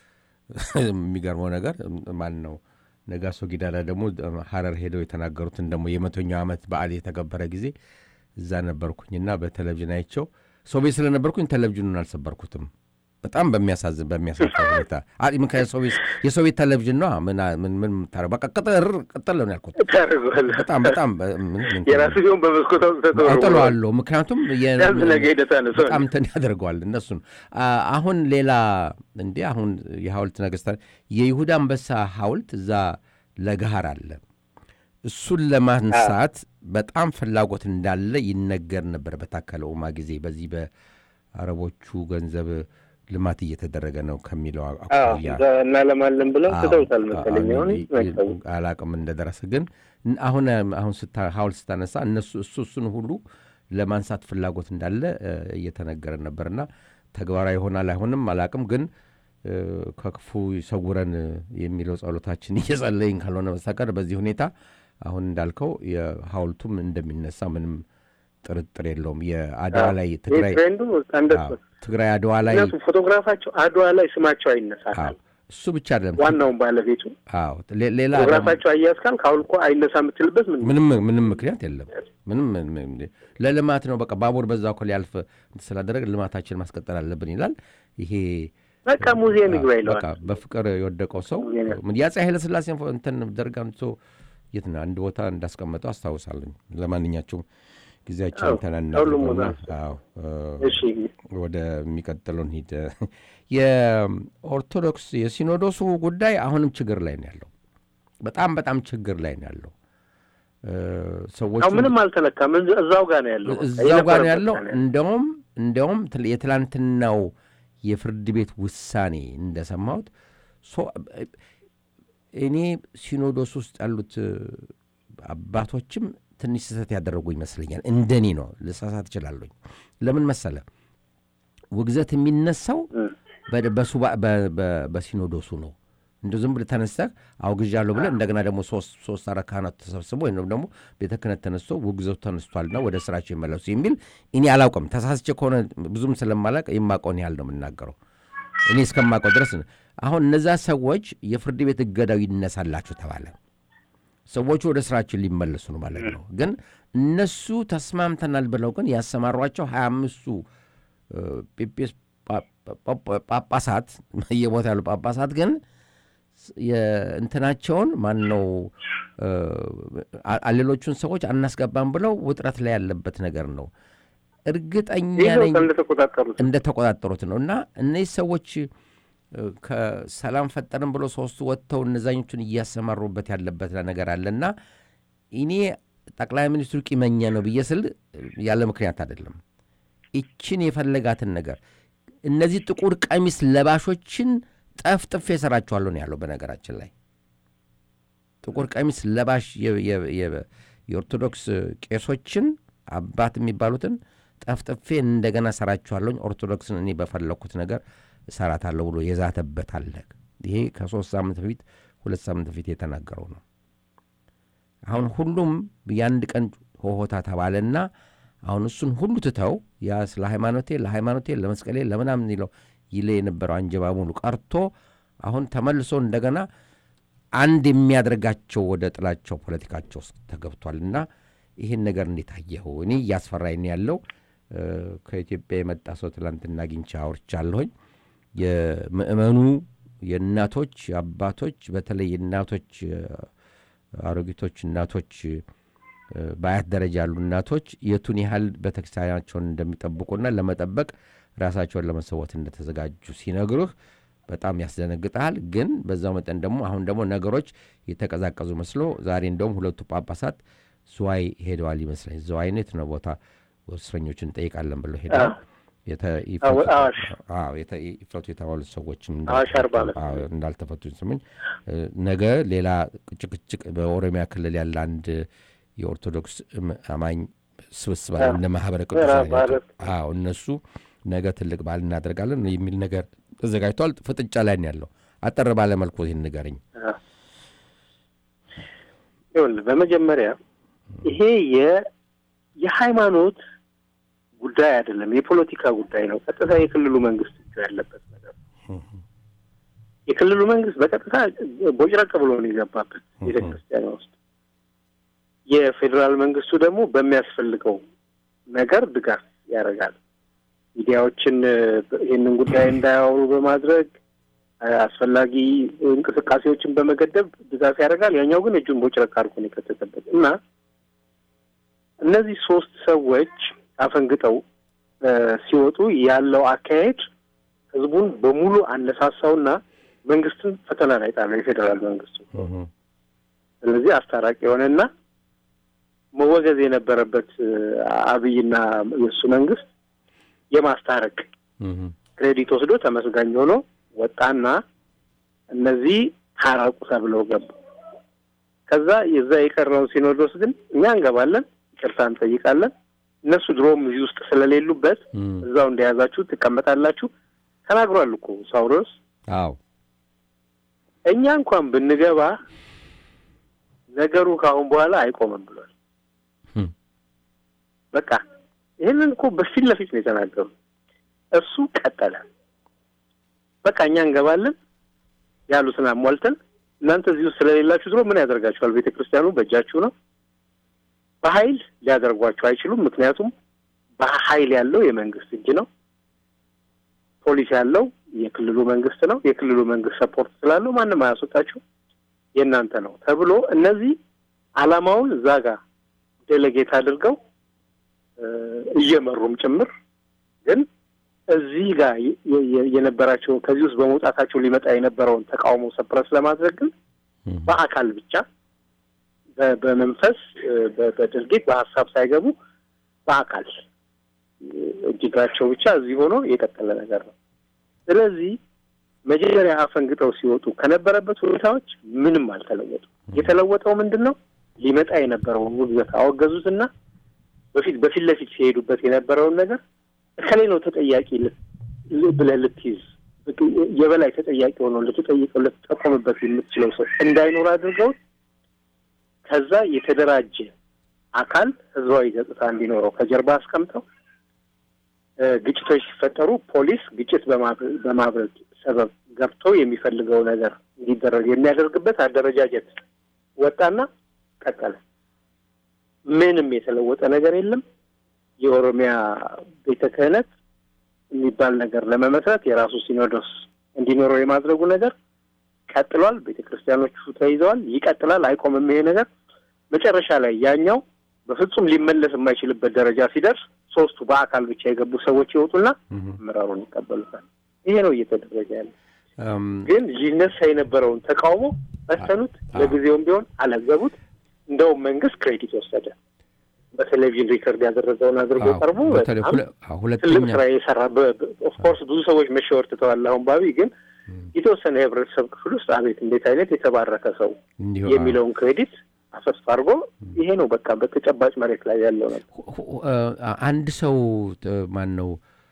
የሚገርመው ነገር ማን ነው ነጋሶ ጊዳዳ ደግሞ ሀረር ሄደው የተናገሩትን ደግሞ የመቶኛው ዓመት በዓል የተከበረ ጊዜ እዛ ነበርኩኝና በቴሌቪዥን አይቸው ሰው ቤት ስለነበርኩኝ ቴሌቪዥኑን አልሰበርኩትም። በጣም በሚያሳዝን በሚያሳፍር ሁኔታ አ- ምክንያት ሰው ቤት የሰው ቤት ቴሌቪዥን ነው ምን ምን ምን የምታረገው? በቃ ቅጥር ቅጥል ነው ያልኩት። ታደርገዋለህ። በጣም በጣም በ- ምን- ምን- የራሱ ሲሆን በመስኮት አውጥተህ ተወርውረዋል። አጥለዋለሁ ምክንያቱም የ- ያዝ ነገ ሄደህ ታነሳዋለህ። በጣም እንትን ያደርገዋል እነሱን አ- አሁን ሌላ እንዴ አሁን የሐውልት ነገስታት የይሁዳ አንበሳ ሐውልት እዛ ለገሃር አለ እሱን ለማንሳት በጣም ፍላጎት እንዳለ ይነገር ነበር በታከለ ኡማ ጊዜ በዚህ በአረቦቹ ገንዘብ ልማት እየተደረገ ነው ከሚለው አዎ፣ አኳያ እዛ እናለማለን ብለው አዎ፣ ትተውታል መሰለኝ። አዎ፣ አሁን ይ- መክተቡ አላቅም እንደደረሰ ግን ን- አሁን አሁን ስታ ሐውልት ስታነሳ እነሱ እሱ እሱን ሁሉ ለማንሳት ፍላጎት እንዳለ እ፣ እየተነገረ ነበርና ተግባራዊ ይሆናል አይሆንም አላቅም ግን እ፣ ከክፉ ይሰውረን የሚለው ጸሎታችን እየጸለይን ካልሆነ በስተቀር በዚህ ሁኔታ አሁን እንዳልከው የሐውልቱም እንደሚነሳ ምንም ጥርጥር የለውም። የአድዋ ላይ ትግራይ ትሬንዱ እንደሱ አዎ፣ ትግራይ አድዋ ላይ ምክንያቱም ፎቶግራፋቸው አድዋ ላይ ስማቸው አይነሳል። እሱ ብቻ አይደለም ዋናውን ባለቤቱ አዎ ሌ- ሌላ ደግሞ- ፎቶግራፋቸው አያያዝካል ከአሁን እኮ አይነሳ የምትልበት ምን ምንም ምንም ምክንያት የለም። ምንም ምንም- ለልማት ነው በቃ ባቡር በዛ እኮ ሊያልፍ እንትን ስላደረግ ልማታችን ማስቀጠል አለብን ይላል። ይሄ በቃ ሙዚየም ይግባ ይለዋል። በቃ በፍቅር የወደቀው ሰው የአፄ ኃይለሥላሴን ፎ- እንትን ደርግ አምጥቶ የት ነው አንድ ቦታ እንዳስቀመጠው አስታውሳለኝ። ለማንኛቸውም ጊዜያችን አዎ፣ ተናና ሁሉም ቦታ እሺ። ወደሚቀጥለው እንሂድ። የኦርቶዶክስ የሲኖዶሱ ጉዳይ አሁንም ችግር ላይ ነው ያለው። በጣም በጣም ችግር ላይ ነው ያለው። እ፣ ሰዎቹ አሁን ምንም አልተነካም። እዛ- እዛው ጋር ነው ያለው። በቃ እዛው ጋር ነው የነበረበት ያለው። ጋር ነው እንደውም እንደውም ትል- የትላንትናው የፍርድ ቤት ውሳኔ እንደሰማሁት ሶ- እኔ ሲኖዶስ ውስጥ ያሉት እ፣ አባቶችም ትንሽ ስህተት ያደረጉ ይመስለኛል። እንደኔ ነው፣ ልሳሳት እችላለሁኝ። ለምን መሰለ ውግዘት የሚነሳው በ- በሱባ- በ- በ- በሲኖዶሱ ነው። እንደ ዝም ብለህ ተነስተህ አውግዣለሁ ብለህ እንደገና ደግሞ ሶስት ሶስት አራት ካህናት ተሰብስቦ ወይም ደግሞ ቤተ ክህነት ተነስቶ ውግዘቱ ተነስቷልና ወደ ስራቸው ይመለሱ የሚል እኔ አላውቅም። ተሳስቼ ከሆነ ብዙም ስለማላውቅ የማውቀውን ያህል ነው የምናገረው። እኔ እስከማውቀው ድረስ ነው። አሁን እነዛ ሰዎች የፍርድ ቤት እገዳው ይነሳላችሁ ተባለ። ሰዎቹ ወደ ስራችን ሊመለሱ ነው ማለት ነው። ግን እነሱ ተስማምተናል ብለው ግን ያሰማሯቸው ሀያ አምስቱ ጴጴስ ጳ- ጳ- ጳጳሳት በየቦታ ያሉ ጳጳሳት ግን የእንትናቸውን ማን ነው ሌሎቹን ሰዎች አናስገባም ብለው ውጥረት ላይ ያለበት ነገር ነው። እርግጠኛ ይዘው ነኝ እንደተቆጣጠሩት እንደተቆጣጠሩት ነው። እና እነዚህ ሰዎች እ፣ ከሰላም ፈጠርን ብሎ ሶስቱ ወጥተው እነዛኞቹን እያሰማሩበት ያለበት ነገር አለና እኔ ጠቅላይ ሚኒስትሩ ቂመኛ ነው ብዬ ስል ያለ ምክንያት አይደለም። ይችን የፈለጋትን ነገር እነዚህ ጥቁር ቀሚስ ለባሾችን ጠፍጥፌ እሰራቸዋለሁ ነው ያለው። በነገራችን ላይ ጥቁር ቀሚስ ለባሽ የ- የ- የ- የኦርቶዶክስ ቄሶችን አባት የሚባሉትን ጠፍጥፌ እንደገና እሰራቸዋለሁኝ፣ ኦርቶዶክስን እኔ በፈለግኩት ነገር እሰራታለሁ ብሎ የዛተበት አለ። ይሄ ከሶስት ሳምንት በፊት ሁለት ሳምንት በፊት የተናገረው ነው። አሁን ሁሉም የአንድ ቀን ሆሆታ ተባለና አሁን እሱን ሁሉ ትተው ያ ስለ ሃይማኖቴ ለሃይማኖቴ ለመስቀሌ ለምናምን ይለው ይለ የነበረው አንጀባ ሙሉ ቀርቶ አሁን ተመልሶ እንደገና አንድ የሚያደርጋቸው ወደ ጥላቸው ፖለቲካቸው ውስጥ ተገብቷል እና ይህን ነገር እንዴት አየኸው? እኔ እያስፈራኝ ነው ያለው። እ፣ ከኢትዮጵያ የመጣ ሰው ትላንትና አግኝቼ አውርቻለሁኝ። የምእመኑ የእናቶች አባቶች፣ በተለይ የእናቶች እ፣ አሮጊቶች እናቶች እ፣ በአያት ደረጃ ያሉ እናቶች የቱን ያህል ቤተክርስቲያናቸውን እንደሚጠብቁና ለመጠበቅ ራሳቸውን ለመሰወት እንደተዘጋጁ ሲነግሩህ በጣም ያስደነግጠሃል። ግን በዛው መጠን ደግሞ አሁን ደግሞ ነገሮች የተቀዛቀዙ መስሎ ዛሬ እንደውም ሁለቱ ጳጳሳት ዝዋይ ሄደዋል ይመስለኝ። ዝዋይ ነው የት ነው ቦታ እስረኞችን እንጠይቃለን ብለው ሄደዋል። የተ- ይፈቱ- አዋሽ። አዎ፣ የተ- ይፈቱ የተባሉት ሰዎችም አዋሽ አርባ ዓመት አዎ፣ እንዳልተፈቱ ስሙኝ። እ፣ ነገ ሌላ ጭቅጭቅ በኦሮሚያ ክልል ያለ አንድ የኦርቶዶክስ እም- አማኝ ስብስብ አለ፣ አዎ። እነ ማህበረ ምዕራብ ቅዱሳን ባህረ- አዎ እነሱ ነገ ትልቅ በዓል እናደርጋለን የሚል ነገር ተዘጋጅቷል። ፍጥጫ ላይ ነው ያለው። አጠር ባለ መልኩ ይህን ንገረኝ። ይኸውልህ በመጀመሪያ ይሄ የ የሃይማኖት ጉዳይ አይደለም፣ የፖለቲካ ጉዳይ ነው። ቀጥታ የክልሉ መንግስት እጁ ያለበት ነገር ነው። የክልሉ መንግስት በቀጥታ ቦጭረቅ ብሎ ነው የገባበት ቤተክርስቲያን ውስጥ። የፌዴራል መንግስቱ ደግሞ በሚያስፈልገው ነገር ድጋፍ ያደርጋል። ሚዲያዎችን እ፣ ይህንን ጉዳይ እንዳያወሩ በማድረግ እ፣ አስፈላጊ እንቅስቃሴዎችን በመገደብ ድጋፍ ያደርጋል። ያኛው ግን እጁን ቦጭረቅ አድርጎ ነው የከተተበት እና እነዚህ ሶስት ሰዎች አፈንግጠው እ፣ ሲወጡ ያለው አካሄድ ህዝቡን በሙሉ አነሳሳውና መንግስትን ፈተና ላይ ጣለው የፌዴራል መንግስቱ። ስለዚህ አስታራቂ የሆነና መወገዝ የነበረበት እ፣ አብይና የእሱ መንግስት የማስታረቅ ክሬዲት ወስዶ ተመስጋኝ ሆኖ ወጣና እነዚህ ታረቁ ተብለው ገቡ። ከዛ የዛ የቀረውን ሲኖዶስ ግን እኛ እንገባለን፣ ይቅርታ እንጠይቃለን፣ እነሱ ድሮም እዚህ ውስጥ ስለሌሉበት እዛው እንደያዛችሁ ትቀመጣላችሁ ተናግሯል እኮ ሳውሮስ። አዎ እኛ እንኳን ብንገባ ነገሩ ከአሁን በኋላ አይቆምም ብሏል። በቃ ይህንን እኮ በፊት ለፊት ነው የተናገሩ። እሱ ቀጠለ። በቃ እኛ እንገባለን ያሉትን አሟልተን እናንተ እዚህ ውስጥ ስለሌላችሁ ድሮ ምን ያደርጋችኋል? ቤተ ክርስቲያኑ በእጃችሁ ነው። በኃይል ሊያደርጓችሁ አይችሉም። ምክንያቱም በኃይል ያለው የመንግስት እጅ ነው። ፖሊስ ያለው የክልሉ መንግስት ነው። የክልሉ መንግስት ሰፖርት ስላለው ማንም አያስወጣችሁ፣ የእናንተ ነው ተብሎ እነዚህ አላማውን እዛ ጋር ዴሌጌት አድርገው እ፣ እየመሩም ጭምር ግን እዚህ ጋር የ- የ- የነበራቸው ከዚህ ውስጥ በመውጣታቸው ሊመጣ የነበረውን ተቃውሞ ሰፕረስ ለማድረግ ግን በአካል ብቻ በ- በመንፈስ እ፣ በ- በድርጊት በሀሳብ ሳይገቡ በአካል እ፣ እጅጋቸው ብቻ እዚህ ሆኖ የቀጠለ ነገር ነው። ስለዚህ መጀመሪያ አፈንግጠው ሲወጡ ከነበረበት ሁኔታዎች ምንም አልተለወጡ። የተለወጠው ምንድን ነው? ሊመጣ የነበረውን ውግዘት አወገዙትና በፊት በፊት ለፊት ሲሄዱበት የነበረውን ነገር እከሌ ነው ተጠያቂ ል- ል- ብለህ ልትይዝ የበላይ ተጠያቂ ሆኖ ልትጠይቀው ልትጠቆምበት የምትችለው ሰው እንዳይኖር አድርገው ከዛ የተደራጀ አካል ህዝባዊ ገጽታ እንዲኖረው ከጀርባ አስቀምጠው እ፣ ግጭቶች ሲፈጠሩ ፖሊስ ግጭት በማብ- በማብረድ ሰበብ ገብቶ የሚፈልገው ነገር እንዲደረግ የሚያደርግበት አደረጃጀት ወጣና ቀጠለ። ምንም የተለወጠ ነገር የለም። የኦሮሚያ ቤተ ክህነት የሚባል ነገር ለመመስረት የራሱ ሲኖዶስ እንዲኖረው የማድረጉ ነገር ቀጥሏል። ቤተ ክርስቲያኖቹ ተይዘዋል። ይቀጥላል። አይቆምም ይሄ ነገር። መጨረሻ ላይ ያኛው በፍጹም ሊመለስ የማይችልበት ደረጃ ሲደርስ ሶስቱ በአካል ብቻ የገቡ ሰዎች ይወጡና አመራሩን ይቀበሉታል። ይሄ ነው እየተደረገ ያለ። ግን ሊነሳ የነበረውን ተቃውሞ በተኑት። ለጊዜውም ቢሆን አለዘቡት። እንደውም መንግስት ክሬዲት ወሰደ። በቴሌቪዥን ሪከርድ ያደረገውን አድርጎ አዎ፣ ቀርቦ በተለይ በጣም ሁለ- አዎ፣ ትልቅ ሁለተኛ ስራ የሰራ ኦፍኮርስ ብዙ ሰዎች መሸወር ትተዋል። አሁን ባቢ ግን የተወሰነ የህብረተሰብ ክፍል ውስጥ አቤት እንዴት አይነት የተባረከ ሰው እንዲሁ የሚለውን ክሬዲት አፈስ አድርጎ ይሄ ነው በቃ በተጨባጭ መሬት ላይ ያለው ነገር። አ- አንድ ሰው ማን ነው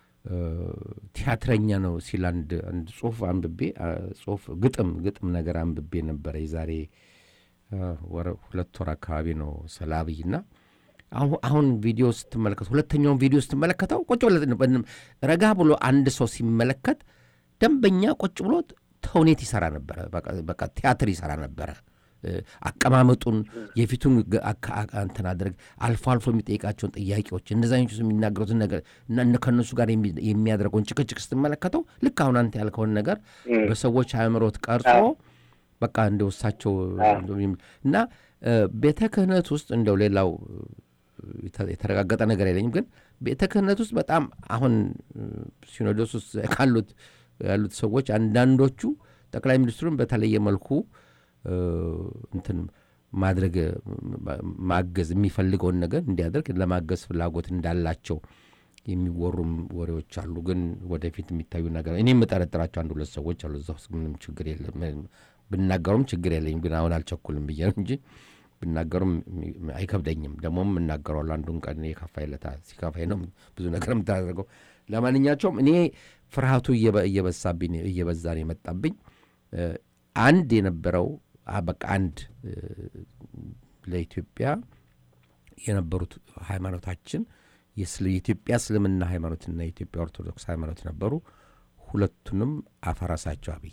ቲያትረኛ ነው ሲል አንድ አንድ ጽሁፍ አንብቤ አ፣ ጽሁፍ ግጥም ግጥም ነገር አንብቤ ነበረ የዛሬ አ፣ ወረ- ሁለት ወር አካባቢ ነው ስለ አብይ እና አሁን አሁን ቪዲዮ ስትመለከት ሁለተኛውን ቪዲዮ ስትመለከተው ቁጭ ብሎ ረጋ ብሎ አንድ ሰው ሲመለከት ደንበኛ ቁጭ ብሎ ተውኔት ይሰራ ነበረ። በቃ- በቃ ቲያትር ይሰራ ነበረ። እ፣ አቀማመጡን የፊቱን ገ- አካ- አ- እንትን አድርግ አልፎ አልፎ የሚጠይቃቸውን ጥያቄዎች እንደዚ አይነቱ የሚናገሩትን ነገር እና እነ- ከእነሱ ጋር የሚ- የሚያደርገውን ጭቅጭቅ ስትመለከተው ልክ አሁን አንተ ያልከውን ነገር በሰዎች አእምሮት ቀርጾ በቃ እንደ ውሳቸው እና እ፣ ቤተ ክህነት ውስጥ እንደው ሌላው የተ- የተረጋገጠ ነገር የለኝም፣ ግን ቤተ ክህነት ውስጥ በጣም አሁን እ፣ ሲኖዶስ ውስጥ ካሉት ያሉት ሰዎች አንዳንዶቹ ጠቅላይ ሚኒስትሩን በተለየ መልኩ እ፣ እንትን ማድረግ ማ- ማገዝ የሚፈልገውን ነገር እንዲያደርግ ለማገዝ ፍላጎት እንዳላቸው የሚወሩም ወሬዎች አሉ። ግን ወደፊት የሚታዩ ነገር እኔ የምጠረጥራቸው አንድ ሁለት ሰዎች አሉ። እዛ ውስጥ ምንም ችግር የለም ብናገሩም ችግር የለኝም። ግን አሁን አልቸኩልም ብዬ ነው እንጂ ብናገሩም የሚ- አይከብደኝም። ደግሞም እናገረዋለሁ። አንዱን ቀን የከፋይ ለታ ሲከፋይ ነው ብዙ ነገር የምታደርገው። ለማንኛቸውም እኔ ፍርሃቱ እየበ- እየበዛብኝ እየበዛ ነው የመጣብኝ። እ፣ አንድ የነበረው አ፣ በቃ አንድ እ፣ ለኢትዮጵያ የነበሩት ሃይማኖታችን የስለ- የኢትዮጵያ እስልምና ሃይማኖትና የኢትዮጵያ ኦርቶዶክስ ሃይማኖት ነበሩ። ሁለቱንም አፈረሳቸው አብይ።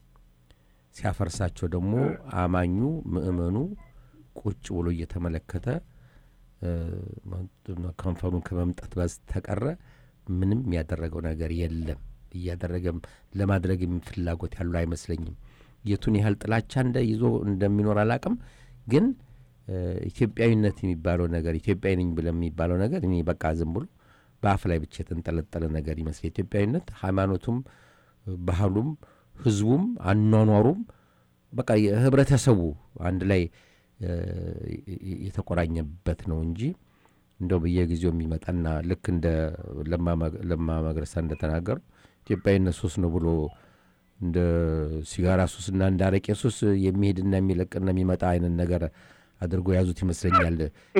ሲያፈርሳቸው ደግሞ አማኙ ምእመኑ ቁጭ ብሎ እየተመለከተ እ፣ ከንፈሩን ከመምጠት በስተቀረ ምንም ያደረገው ነገር የለም። እያደረገም ለማድረግም ፍላጎት ያለው አይመስለኝም። የቱን ያህል ጥላቻ እንደ ይዞ እንደሚኖር አላቅም። ግን እ፣ ኢትዮጵያዊነት የሚባለው ነገር ኢትዮጵያዊ ነኝ ብለ የሚባለው ነገር እኔ በቃ ዝም ብሎ በአፍ ላይ ብቻ የተንጠለጠለ ነገር ይመስል ኢትዮጵያዊነት ሃይማኖቱም ባህሉም ህዝቡም አኗኗሩም በቃ የህብረተሰቡ አንድ ላይ እ፣ የተቆራኘበት ነው እንጂ እንደው በየጊዜው የሚመጣና ልክ እንደ ለማ መግ- ለማ መግረሳ እንደተናገሩ ኢትዮጵያዊነት ሱስ ነው ብሎ እንደ ሲጋራ ሱስና እንደ አረቄ ሱስ የሚሄድና የሚለቅና የሚመጣ አይነት ነገር አድርጎ የያዙት ይመስለኛል።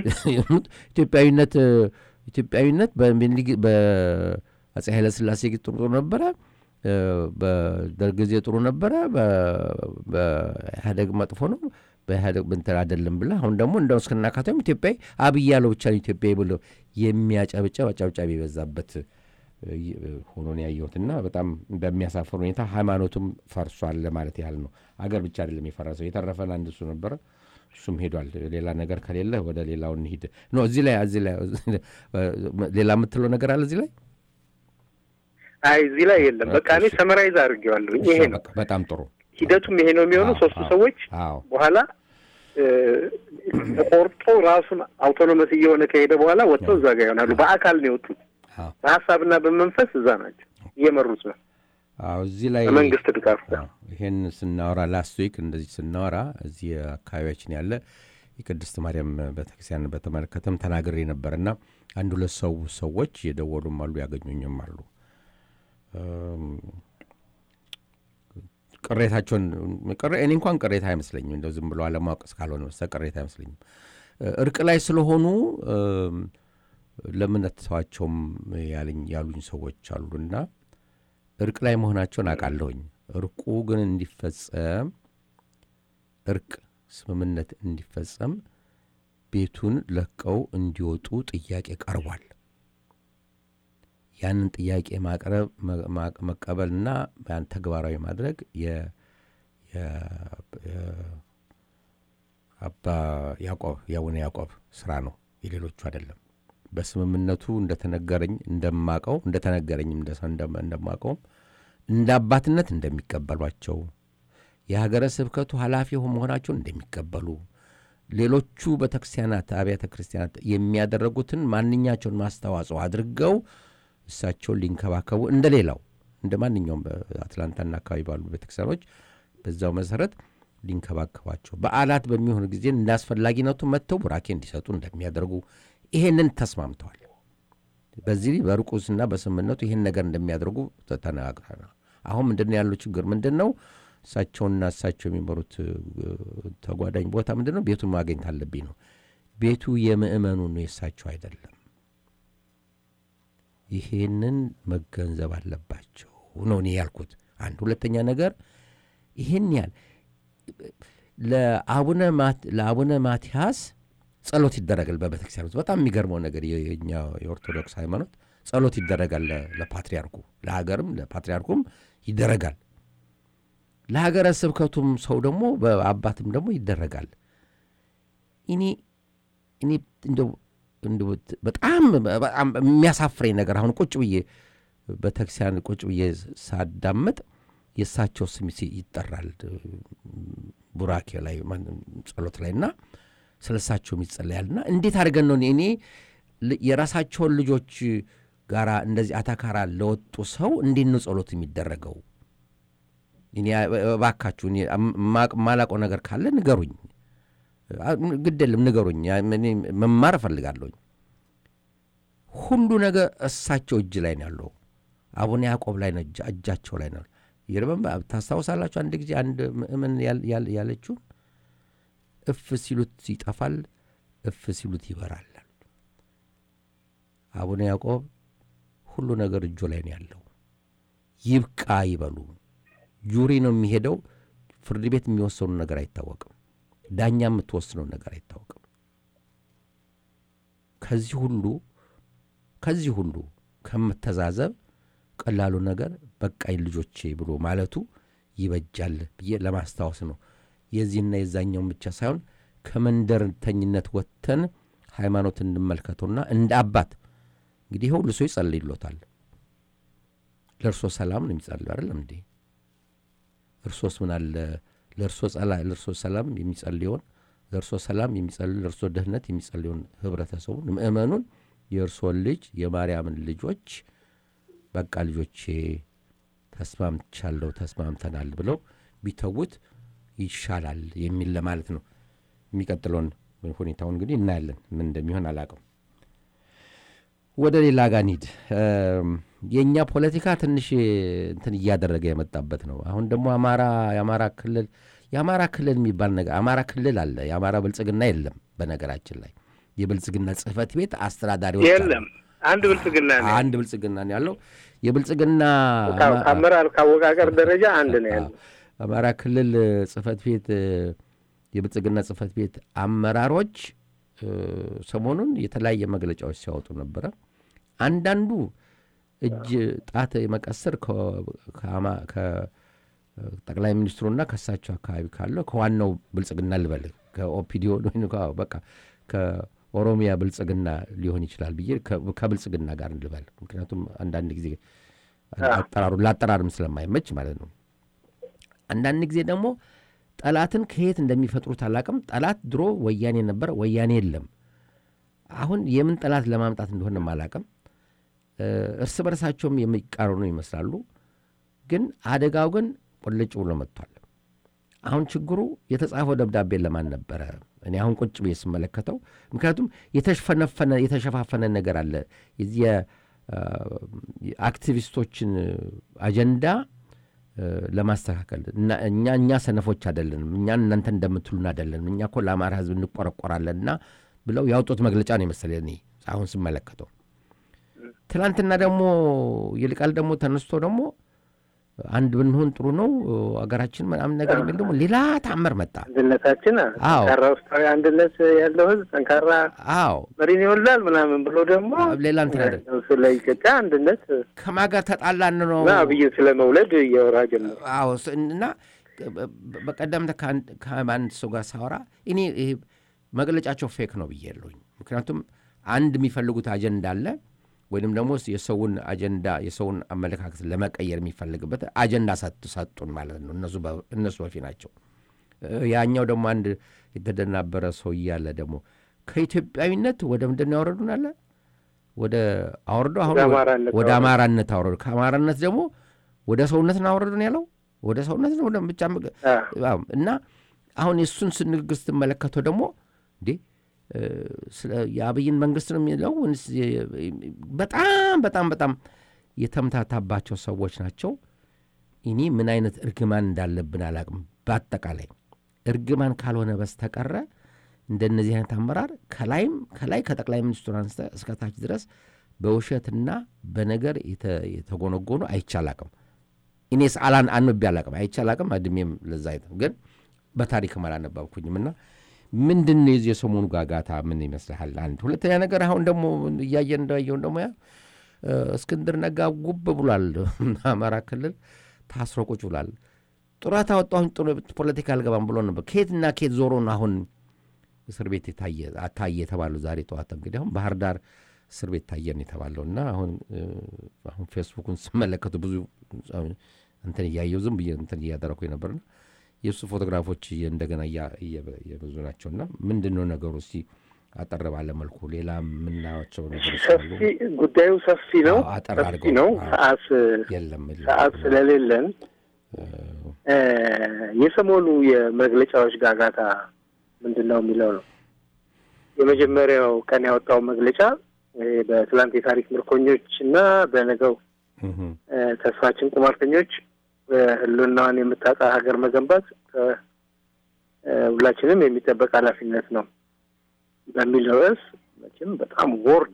ኢትዮጵያዊነት ኢትዮጵያዊነት በሚኒሊክ በአጼ ኃይለሥላሴ ጊዜ ጥሩ ጥሩ ነበረ፣ እ፣ በደርግ ጊዜ ጥሩ ነበረ፣ በ- በኢህአደግ መጥፎ ነው፣ በኢህአደግ እንትን አይደለም ብለህ አሁን ደግሞ እንደው እስክናካቴም ኢትዮጵያዊ አብይ ያለው ብቻ ነው ኢትዮጵያዊ ብሎ የሚያጨብጨብ አጨብጫቢ የበዛበት እ፣ ሆኖ ነው ያየሁትና በጣም በሚያሳፍር ሁኔታ ሃይማኖቱም ፈርሷል ለማለት ያህል ነው። አገር ብቻ አይደለም የፈረሰው፣ የተረፈን አንድ እሱ ነበረ። እሱም ሄዷል። ሌላ ነገር ከሌለ ወደ ሌላው እንሂድ። ኖ እዚህ ላይ እዚህ ላይ ሌላ የምትለው ነገር አለ እዚህ ላይ? አይ እዚህ ላይ የለም። በቃ እኔ ሰመራይዝ አድርጌዋለሁኝ። ይሄ ነው በቃ በጣም ጥሩ። ሂደቱም ይሄ ነው የሚሆነው። አዎ፣ ሶስቱ አዎ፣ ሰዎች አዎ በኋላ እ፣ ተቆርጦ ራሱን አውቶኖመስ እየሆነ ከሄደ በኋላ ወጥተው እዛ ጋር ይሆናሉ። በአካል ነው የወጡት። አዎ በሀሳብና በመንፈስ እዛ ናቸው፣ እየመሩት ነው አዎ እዚህ ላይ በመንግስት ድጋፍ ጋር። አዎ፣ ይሄን ስናወራ ላስት ዊክ እንደዚህ ስናወራ እዚህ አካባቢያችን ያለ የቅድስት ማርያም ቤተክርስቲያን በተመለከተም ተናግሬ ነበርና አንድ ሁለት ሰው ሰዎች የደወሉም አሉ ያገኙኝም አሉ እም፣ ቅሬታቸውን ቅሬ- እኔ እንኳን ቅሬታ አይመስለኝም እንደው ዝም ብሎ አለማወቅ እስካልሆነ በስተቀር ቅሬታ አይመስለኝም እ፣ እርቅ ላይ ስለሆኑ እም፣ ለምን አትተዋቸውም ያለኝ ያሉኝ ሰዎች አሉና እርቅ ላይ መሆናቸውን አውቃለሁኝ። እርቁ ግን እንዲፈጸም እርቅ ስምምነት እንዲፈጸም ቤቱን ለቀው እንዲወጡ ጥያቄ ቀርቧል። ያንን ጥያቄ ማቅረብ መ- ማ- መቀበልና ያን ተግባራዊ ማድረግ የ- የ- የ- አባ ያዕቆብ የአቡነ ያዕቆብ ስራ ነው፣ የሌሎቹ አይደለም። በስምምነቱ እንደተነገረኝ እንደማቀው እንደተነገረኝም እንደ ሰው እንደማ- እንደማቀውም እንደ አባትነት እንደሚቀበሏቸው የሀገረ ስብከቱ ኃላፊ መሆናቸውን እንደሚቀበሉ ሌሎቹ ቤተክርስቲያናት አብያተ ክርስቲያናት የሚያደረጉትን ማንኛቸውን ማስተዋጽኦ አድርገው እሳቸውን ሊንከባከቡ እንደ ሌላው እንደ ማንኛውም በአትላንታና አካባቢ ባሉ ቤተክርስቲያኖች በዛው መሰረት ሊንከባከቧቸው በዓላት በሚሆን ጊዜ እንደ አስፈላጊነቱ መጥተው ቡራኬ እንዲሰጡ እንደሚያደርጉ ይሄንን ተስማምተዋል። በዚህ በርቁስና በስምምነቱ ይህን ነገር እንደሚያደርጉ ተነጋግረናል። አሁን ምንድን ነው ያለው ችግር ምንድን ነው? እሳቸውና እሳቸው የሚመሩት ተጓዳኝ ቦታ ምንድን ነው? ቤቱን ማግኘት አለብኝ ነው። ቤቱ የምእመኑ ነው፣ የእሳቸው አይደለም። ይሄንን መገንዘብ አለባቸው ነው እኔ ያልኩት። አንድ ሁለተኛ ነገር ይህን ያህል ለአቡነ ማቲያስ ጸሎት ይደረጋል በቤተክርስቲያን ውስጥ። በጣም የሚገርመው ነገር የኛ የኦርቶዶክስ ሃይማኖት ጸሎት ይደረጋል ለፓትሪያርኩ፣ ለሀገርም ለፓትሪያርኩም ይደረጋል። ለሀገረ ስብከቱም ሰው ደግሞ በአባትም ደግሞ ይደረጋል። እኔ እኔ እንደው በጣም በጣም የሚያሳፍረኝ ነገር አሁን ቁጭ ብዬ ቤተክርስቲያን ቁጭ ብዬ ሳዳምጥ የእሳቸው ስም ይጠራል ቡራኬ ላይ ጸሎት ላይ እና ስለ እሳቸውም ይጸለያልና እንዴት አድርገን ነው እኔ የራሳቸውን ልጆች ጋራ እንደዚህ አታካራ ለወጡ ሰው እንዴት ነው ጸሎት የሚደረገው? እኔ እባካችሁ ማላቆ ነገር ካለ ንገሩኝ። ግድ የለም ንገሩኝ። መማር እፈልጋለሁኝ። ሁሉ ነገር እሳቸው እጅ ላይ ነው ያለው። አቡነ ያዕቆብ ላይ ነው እጃቸው ላይ ነው። ይርበን ታስታውሳላችሁ? አንድ ጊዜ አንድ ምእመን ያለችውን እፍ ሲሉት ይጠፋል፣ እፍ ሲሉት ይበራል። አቡነ ያዕቆብ ሁሉ ነገር እጆ ላይ ነው ያለው። ይብቃ ይበሉ። ጁሪ ነው የሚሄደው። ፍርድ ቤት የሚወሰኑ ነገር አይታወቅም። ዳኛ የምትወስነው ነገር አይታወቅም። ከዚህ ሁሉ ከዚህ ሁሉ ከምተዛዘብ ቀላሉ ነገር በቃኝ ልጆቼ ብሎ ማለቱ ይበጃል ብዬ ለማስታወስ ነው። የዚህና የዛኛውን ብቻ ሳይሆን ከመንደርተኝነት ወጥተን ሃይማኖት እንመልከተውና እንደ አባት እንግዲህ ይህ ሁሉ ሰው ይጸልይሎታል። ለእርሶ ሰላም ነው የሚጸልዩ አይደለም እንዴ? እርሶስ ምን አለ ለእርሶ ሰላም የሚጸልየውን ለእርሶ ሰላም የሚጸልዩ ለእርሶ ደህንነት የሚጸልየውን ህብረተሰቡን ምእመኑን የእርሶን ልጅ የማርያምን ልጆች በቃ ልጆቼ ተስማምቻለሁ ተስማምተናል ብለው ቢተዉት ይሻላል የሚል ለማለት ነው። የሚቀጥለውን ሁኔታውን እንግዲህ እናያለን፣ ምን እንደሚሆን አላውቅም። ወደ ሌላ ጋር እንሂድ። የእኛ ፖለቲካ ትንሽ እንትን እያደረገ የመጣበት ነው። አሁን ደግሞ አማራ የአማራ ክልል የአማራ ክልል የሚባል ነገር አማራ ክልል አለ። የአማራ ብልጽግና የለም። በነገራችን ላይ የብልጽግና ጽህፈት ቤት አስተዳዳሪዎች የለም። አንድ ብልጽግና ነው አንድ ብልጽግና ነው ያለው። የብልጽግና ከአመራር ከአወቃቀር ደረጃ አንድ ነው ያለው። አማራ ክልል ጽህፈት ቤት የብልጽግና ጽህፈት ቤት አመራሮች ሰሞኑን የተለያየ መግለጫዎች ሲያወጡ ነበረ። አንዳንዱ እጅ ጣት የመቀሰር ከጠቅላይ ሚኒስትሩና ከእሳቸው አካባቢ ካለው ከዋናው ብልጽግና ልበል ከኦፒዲዮ በቃ ከኦሮሚያ ብልጽግና ሊሆን ይችላል ብዬ ከብልጽግና ጋር ልበል። ምክንያቱም አንዳንድ ጊዜ አጠራሩ ለአጠራርም ስለማይመች ማለት ነው። አንዳንድ ጊዜ ደግሞ ጠላትን ከየት እንደሚፈጥሩት አላቅም። ጠላት ድሮ ወያኔ ነበረ፣ ወያኔ የለም። አሁን የምን ጠላት ለማምጣት እንደሆነ አላቅም። እርስ በርሳቸውም የሚቃረኑ ይመስላሉ። ግን አደጋው ግን ቆልጭ ብሎ መጥቷል። አሁን ችግሩ የተጻፈው ደብዳቤ ለማን ነበረ? እኔ አሁን ቁጭ ብዬ ስመለከተው፣ ምክንያቱም የተሸፈነፈነ የተሸፋፈነ ነገር አለ። የዚህ የአክቲቪስቶችን አጀንዳ ለማስተካከል እኛ እኛ ሰነፎች አይደለንም፣ እኛ እናንተ እንደምትሉን አይደለንም፣ እኛ እኮ ለአማራ ሕዝብ እንቆረቆራለንና ብለው ያወጡት መግለጫ ነው የመሰለኝ እኔ አሁን ስመለከተው። ትናንትና ደግሞ ይልቃል ደግሞ ተነስቶ ደግሞ አንድ ብንሆን ጥሩ ነው አገራችን ምናምን ነገር የሚል ደግሞ ሌላ ታምር መጣ። አንድነታችን ጠንካራ ውስጣዊ አንድነት ያለው ህዝብ ጠንካራ አዎ መሪን ይወልዳል ምናምን ብሎ ደግሞ ሌላ እንትን አይደል ስለ ኢትዮጵያ አንድነት ከማጋር ተጣላን ነው እና አብይን ስለ መውለድ እያወራ ጀመሩ። አዎ እና በቀደም ከአንድ ሰው ጋር ሳወራ እኔ ይሄ መግለጫቸው ፌክ ነው ብዬ የለሁኝ። ምክንያቱም አንድ የሚፈልጉት አጀንዳ አለ ወይንም ደግሞ የሰውን አጀንዳ የሰውን አመለካከት ለመቀየር የሚፈልግበት አጀንዳ ሰጡን ማለት ነው። እነሱ በፊት ናቸው። ያኛው ደግሞ አንድ የተደናበረ ሰው እያለ ደግሞ ከኢትዮጵያዊነት ወደ ምንድን ያወረዱን አለ ወደ አወርዶ አሁን ወደ አማራነት አወረዱ። ከአማራነት ደግሞ ወደ ሰውነት አወረዱን ያለው ወደ ሰውነት ነው ወደ ብቻ እና አሁን የእሱን ስንግግር ስትመለከተው ደግሞ እንዴ የአብይን መንግስት ነው የሚለው ወይንስ በጣም በጣም በጣም የተምታታባቸው ሰዎች ናቸው። እኔ ምን አይነት እርግማን እንዳለብን አላቅም። በአጠቃላይ እርግማን ካልሆነ በስተቀረ እንደነዚህ አይነት አመራር ከላይም ከላይ ከጠቅላይ ሚኒስትሩ አንስተ እስከ ታች ድረስ በውሸትና በነገር የተጎነጎኑ አይቻላቅም። እኔስ አላን አንብቤ አላቅም፣ አይቻላቅም። እድሜም ለዛ አይተም ግን በታሪክም አላነበብኩኝም እና ምንድን ነው የዚህ የሰሞኑ ጋጋታ ምን ይመስልሃል? አንድ ሁለተኛ ነገር አሁን ደግሞ እያየን እንዳየውን ደግሞ ያ እስክንድር ነጋ ጉብ ብሏል። አማራ ክልል ታስሮ ቁጭ ብሏል። ጡረታ ወጣሁኝ ፖለቲካ አልገባም ብሎ ነበር። ከየትና ከየት ዞሮ ነው አሁን እስር ቤት ታየ የተባለው? ዛሬ ጠዋት እንግዲህ አሁን ባህር ዳር እስር ቤት ታየን የተባለው እና አሁን አሁን ፌስቡኩን ስመለከቱ ብዙ እንትን እያየው ዝም ብዬ እንትን እያደረኩኝ ነበርና የእሱ ፎቶግራፎች እንደገና እየበዙ ናቸው እና ምንድን ነው ነገሩ? እስቲ አጠር ባለ መልኩ ሌላ የምናያቸው ነገሮች አሉ። ጉዳዩ ሰፊ ነው፣ አጠር ሰፊ አድርገው ነው። ሰዓት የለም ሰዓት ስለሌለን የሰሞኑ የመግለጫዎች ጋጋታ ምንድን ነው የሚለው ነው። የመጀመሪያው ቀን ያወጣው መግለጫ በትላንት የታሪክ ምርኮኞች እና በነገው ተስፋችን ቁማርተኞች ህልውናዋን የምታጣ ሀገር መገንባት ሁላችንም የሚጠበቅ ኃላፊነት ነው በሚል ርዕስ መቼም በጣም ወርዲ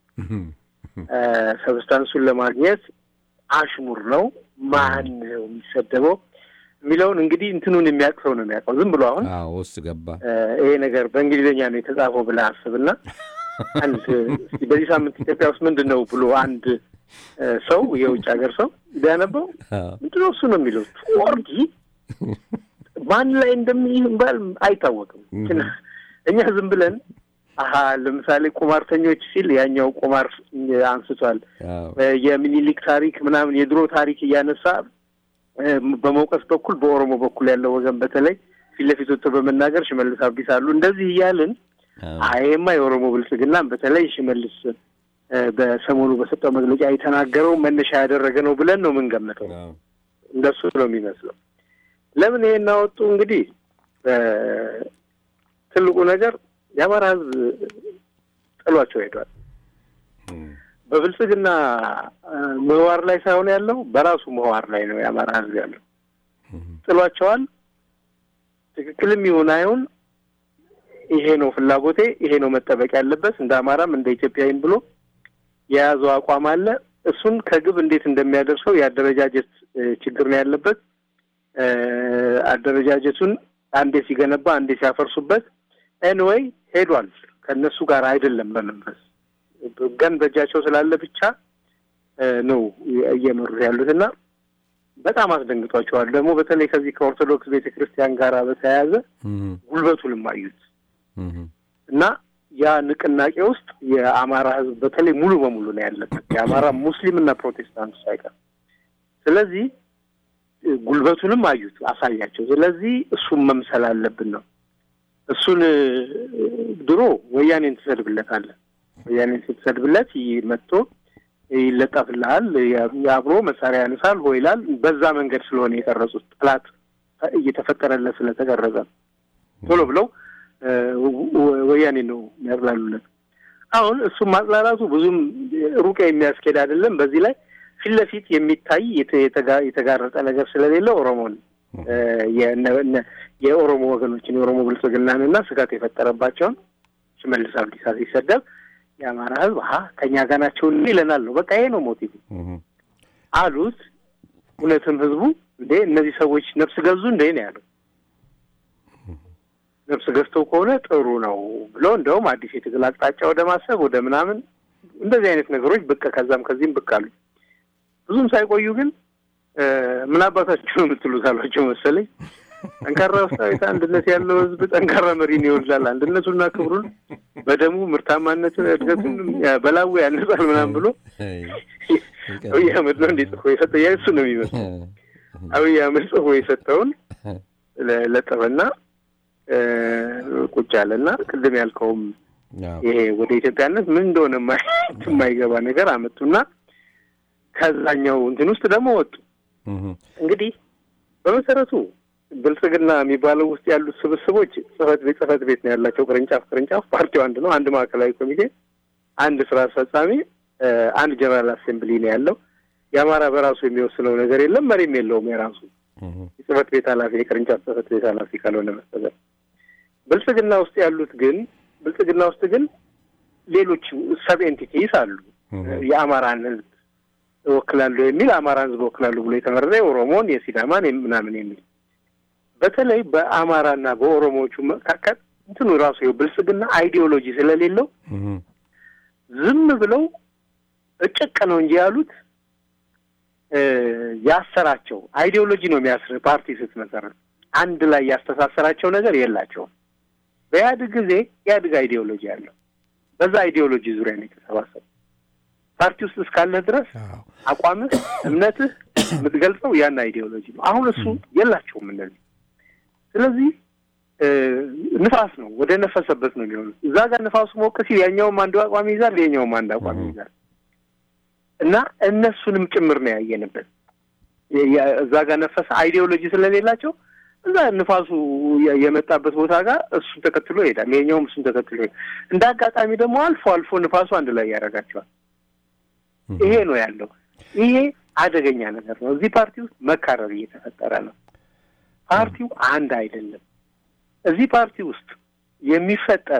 ሰብስታንሱን ለማግኘት አሽሙር ነው። ማን ነው የሚሰደበው የሚለውን እንግዲህ እንትኑን የሚያውቅ ሰው ነው የሚያውቀው። ዝም ብሎ አሁን ውስጥ ገባ ይሄ ነገር በእንግሊዝኛ ነው የተጻፈው ብለህ አስብና አንድ እስኪ በዚህ ሳምንት ኢትዮጵያ ውስጥ ምንድን ነው ብሎ አንድ ሰው የውጭ ሀገር ሰው ቢያነበው ምንድን ነው እሱ ነው የሚለው ወርዲ ማን ላይ እንደሚባል አይታወቅም። እኛ ዝም ብለን አሀ ለምሳሌ ቁማርተኞች ሲል ያኛው ቁማር አንስቷል። የሚኒሊክ ታሪክ ምናምን የድሮ ታሪክ እያነሳ በመውቀስ በኩል በኦሮሞ በኩል ያለው ወገን በተለይ ፊት ለፊት ወጥቶ በመናገር ሽመልስ አብዲስ አሉ እንደዚህ እያልን አይማ የኦሮሞ ብልጽግናም በተለይ ሽመልስ በሰሞኑ በሰጠው መግለጫ የተናገረው መነሻ ያደረገ ነው ብለን ነው የምንገምተው። እንደሱ ነው የሚመስለው። ለምን ይሄን አወጡ? እንግዲህ ትልቁ ነገር የአማራ ሕዝብ ጥሏቸው ሄዷል። በብልጽግና ምህዋር ላይ ሳይሆን ያለው በራሱ ምህዋር ላይ ነው የአማራ ሕዝብ ያለው። ጥሏቸዋል። ትክክልም ይሁን አይሁን ይሄ ነው ፍላጎቴ፣ ይሄ ነው መጠበቅ ያለበት እንደ አማራም እንደ ኢትዮጵያዊም ብሎ የያዘው አቋም አለ። እሱን ከግብ እንዴት እንደሚያደርሰው የአደረጃጀት ችግር ነው ያለበት። አደረጃጀቱን አንዴ ሲገነባ አንዴ ሲያፈርሱበት ኤንወይ ሄዷል። ከእነሱ ጋር አይደለም በመንፈስ ገን በእጃቸው ስላለ ብቻ ነው እየመሩት ያሉት እና በጣም አስደንግጧቸዋል። ደግሞ በተለይ ከዚህ ከኦርቶዶክስ ቤተ ክርስቲያን ጋር በተያያዘ ጉልበቱንም አዩት እና ያ ንቅናቄ ውስጥ የአማራ ሕዝብ በተለይ ሙሉ በሙሉ ነው ያለበት የአማራ ሙስሊም እና ፕሮቴስታንቱ ሳይቀር። ስለዚህ ጉልበቱንም አዩት፣ አሳያቸው። ስለዚህ እሱን መምሰል አለብን ነው። እሱን ድሮ ወያኔን ትሰድብለታለህ። ወያኔን ስትሰድብለት መጥቶ ይለጠፍልሃል፣ የአብሮ መሳሪያ ያነሳል፣ ሆ ይላል። በዛ መንገድ ስለሆነ የቀረጹት ጠላት እየተፈጠረለት ስለተቀረጸ ቶሎ ብለው ወያኔ ነው የሚያጥላሉለት። አሁን እሱም ማጥላላቱ ብዙም ሩቅ የሚያስኬድ አይደለም። በዚህ ላይ ፊት ለፊት የሚታይ የተጋረጠ ነገር ስለሌለ ኦሮሞን የኦሮሞ ወገኖችን የኦሮሞ ብልጽግናን እና ስጋት የፈጠረባቸውን ሽመልስ አብዲሳ ሲሰደብ የአማራ ሕዝብ ሀ ከኛ ጋር ናቸው ይለናል ነው በቃ ይሄ ነው ሞቲቭ አሉት። እውነትም ሕዝቡ እንዴ እነዚህ ሰዎች ነፍስ ገዙ እንዴ ነው ያለው። ነፍስ ገዝተው ከሆነ ጥሩ ነው ብሎ እንደውም አዲስ የትግል አቅጣጫ ወደ ማሰብ ወደ ምናምን እንደዚህ አይነት ነገሮች ብቅ ከዛም ከዚህም ብቅ አሉ። ብዙም ሳይቆዩ ግን ምን አባታችሁ ነው የምትሉት አሏቸው መሰለኝ። ጠንካራ ውስጣዊት አንድነት ያለው ህዝብ ጠንካራ መሪን ይወልዳል። አንድነቱና ክብሩን በደሙ ምርታማነትን፣ እድገቱን በላቡ ያነጻል ምናምን ብሎ አብይ አህመድ ነው እንዴ ጽፎ የሰጠ ያ እሱ ነው የሚመስለው። አብይ አህመድ ጽፎ የሰጠውን ለጠፈና ቁጭ አለና ቅድም ያልከውም ይሄ ወደ ኢትዮጵያነት ምን እንደሆነ የማይገባ ነገር አመጡና ከዛኛው እንትን ውስጥ ደግሞ ወጡ። እንግዲህ በመሰረቱ ብልጽግና የሚባለው ውስጥ ያሉት ስብስቦች ጽህፈት ቤት ጽህፈት ቤት ነው ያላቸው። ቅርንጫፍ ቅርንጫፍ ፓርቲው አንድ ነው። አንድ ማዕከላዊ ኮሚቴ፣ አንድ ስራ አስፈጻሚ፣ አንድ ጀነራል አሴምብሊ ነው ያለው። የአማራ በራሱ የሚወስነው ነገር የለም፣ መሪም የለውም የራሱ የጽህፈት ቤት ኃላፊ የቅርንጫፍ ጽህፈት ቤት ኃላፊ ካልሆነ በስተቀር። ብልጽግና ውስጥ ያሉት ግን ብልጽግና ውስጥ ግን ሌሎች ሰብ ኤንቲቲስ አሉ። የአማራን ህዝብ እወክላለሁ የሚል አማራን ህዝብ እወክላለሁ ብሎ የተመረጠ የኦሮሞን የሲዳማን ምናምን የሚል በተለይ በአማራና በኦሮሞዎቹ መካከል እንትኑ ራሱ ይኸው ብልጽግና አይዲዮሎጂ ስለሌለው ዝም ብለው እጭቅ ነው እንጂ ያሉት ያሰራቸው አይዲዮሎጂ ነው የሚያስር ፓርቲ ስትመሰረት አንድ ላይ ያስተሳሰራቸው ነገር የላቸውም። በኢህአዴግ ጊዜ ኢህአዴግ አይዲዮሎጂ አለው። በዛ አይዲዮሎጂ ዙሪያ ነው የተሰባሰቡ። ፓርቲ ውስጥ እስካለህ ድረስ አቋምህ፣ እምነትህ የምትገልጸው ያን አይዲዮሎጂ ነው። አሁን እሱ የላቸውም እነዚህ። ስለዚህ ንፋስ ነው ወደ ነፈሰበት ነው የሚሆኑት። እዛ ጋር ንፋሱ ሞቅ ሲል ያኛውም አንዱ አቋም ይይዛል፣ የኛውም አንድ አቋም ይይዛል እና እነሱንም ጭምር ነው ያየንበት። እዛ ጋር ነፈሰ አይዲዮሎጂ ስለሌላቸው እዛ ንፋሱ የመጣበት ቦታ ጋር እሱን ተከትሎ ይሄዳል፣ ይሄኛውም እሱን ተከትሎ ይሄዳል። እንደ አጋጣሚ ደግሞ አልፎ አልፎ ንፋሱ አንድ ላይ ያደርጋቸዋል። ይሄ ነው ያለው። ይሄ አደገኛ ነገር ነው። እዚህ ፓርቲ ውስጥ መካረር እየተፈጠረ ነው። ፓርቲው አንድ አይደለም። እዚህ ፓርቲ ውስጥ የሚፈጠር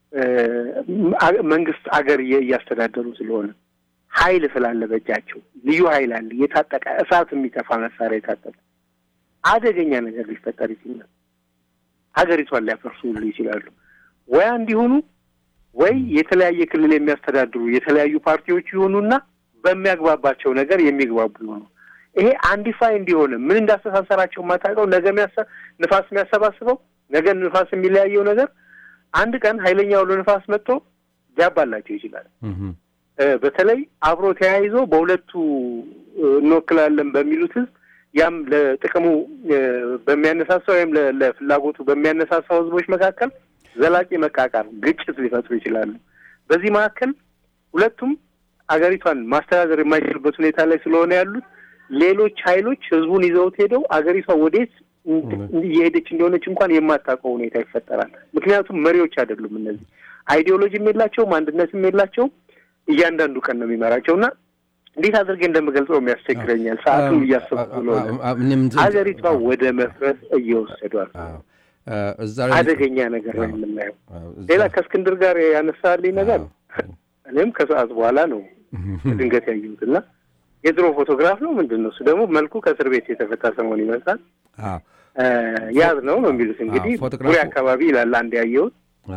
መንግስት አገር እያስተዳደሩ ስለሆነ ኃይል ስላለ በእጃቸው ልዩ ኃይል አለ፣ የታጠቀ እሳት የሚተፋ መሳሪያ የታጠቀ አደገኛ ነገር ሊፈጠር ይችላል። ሀገሪቷን ሊያፈርሱ ሁሉ ይችላሉ። ወይ እንዲሆኑ ወይ የተለያየ ክልል የሚያስተዳድሩ የተለያዩ ፓርቲዎች ይሆኑና በሚያግባባቸው ነገር የሚግባቡ ይሆኑ። ይሄ አንዲፋይ እንዲሆነ ምን እንዳስተሳሰራቸው የማታውቀው ነገ ንፋስ የሚያሰባስበው ነገ ንፋስ የሚለያየው ነገር አንድ ቀን ኃይለኛ ውሎ ንፋስ መጥቶ ሊያባላቸው ይችላል። በተለይ አብሮ ተያይዞ በሁለቱ እንወክላለን በሚሉት ህዝብ ያም ለጥቅሙ በሚያነሳሳው ወይም ለፍላጎቱ በሚያነሳሳው ህዝቦች መካከል ዘላቂ መቃቃር፣ ግጭት ሊፈጥሩ ይችላሉ። በዚህ መካከል ሁለቱም አገሪቷን ማስተዳደር የማይችሉበት ሁኔታ ላይ ስለሆነ ያሉት ሌሎች ኃይሎች ህዝቡን ይዘውት ሄደው አገሪቷ ወዴት እየሄደች እንደሆነች እንኳን የማታውቀው ሁኔታ ይፈጠራል። ምክንያቱም መሪዎች አይደሉም እነዚህ፣ አይዲዮሎጂም የላቸውም፣ አንድነትም የላቸውም። እያንዳንዱ ቀን ነው የሚመራቸው እና እንዴት አድርጌ እንደምገልጸው የሚያስቸግረኛል። ሰዓቱም እያሰብኩ ስለሆነ ሀገሪቷ ወደ መፍረስ እየወሰዷል። አደገኛ ነገር ነው የምናየው። ሌላ ከእስክንድር ጋር ያነሳልኝ ነገር እኔም ከሰዓት በኋላ ነው ድንገት ያየሁት እና የድሮ ፎቶግራፍ ነው ምንድን ነው እሱ ደግሞ መልኩ ከእስር ቤት የተፈታ ሰሞን ይመስላል። ያዝ ነው ነው የሚሉት እንግዲህ ቡሬ አካባቢ ይላል አንድ ያየሁት።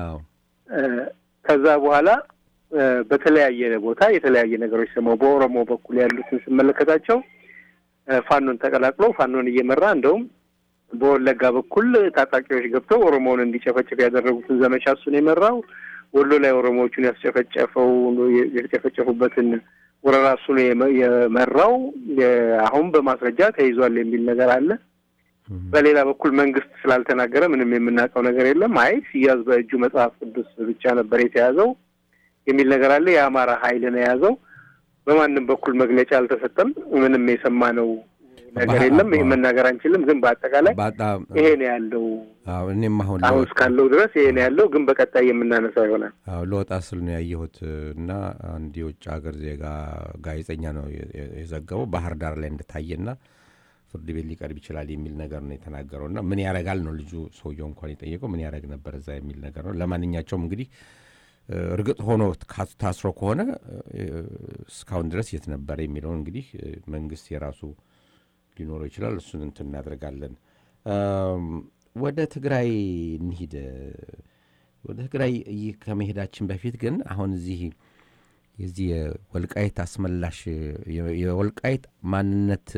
ከዛ በኋላ በተለያየ ቦታ የተለያየ ነገሮች ሰማሁ። በኦሮሞ በኩል ያሉትን ስመለከታቸው ፋኖን ተቀላቅሎ ፋኖን እየመራ እንደውም በወለጋ በኩል ታጣቂዎች ገብተው ኦሮሞውን እንዲጨፈጭፍ ያደረጉትን ዘመቻ እሱን የመራው ወሎ ላይ ኦሮሞዎቹን ያስጨፈጨፈው የተጨፈጨፉበትን ወረራ እሱ ነው የመራው። አሁን በማስረጃ ተይዟል የሚል ነገር አለ። በሌላ በኩል መንግስት ስላልተናገረ ምንም የምናውቀው ነገር የለም። አይ ሲያዝ በእጁ መጽሐፍ ቅዱስ ብቻ ነበር የተያዘው የሚል ነገር አለ። የአማራ ኃይል ነው የያዘው። በማንም በኩል መግለጫ አልተሰጠም። ምንም የሰማነው ነገር የለም። ይህ መናገር አንችልም። ግን በአጠቃላይ ይሄ ነው ያለው። እኔም አሁን አሁን እስካለው ድረስ ይሄ ነው ያለው። ግን በቀጣይ የምናነሳው ይሆናል። አዎ ለወጣ ስል ነው ያየሁት እና አንድ የውጭ ሀገር ዜጋ ጋዜጠኛ ነው የዘገበው ባህር ዳር ላይ እንደታየና ፍርድ ቤት ሊቀርብ ይችላል የሚል ነገር ነው የተናገረው። እና ምን ያረጋል ነው ልጁ ሰውየው እንኳን የጠየቀው ምን ያረግ ነበር እዛ የሚል ነገር ነው። ለማንኛቸውም እንግዲህ እርግጥ ሆኖ ታስሮ ከሆነ እስካሁን ድረስ የት ነበረ የሚለውን እንግዲህ መንግስት የራሱ ሊኖረው ይችላል። እሱን እንትን እናደርጋለን። ወደ ትግራይ እንሂድ። ወደ ትግራይ ከመሄዳችን በፊት ግን አሁን እዚህ የዚህ የወልቃይት አስመላሽ የወልቃይት ማንነት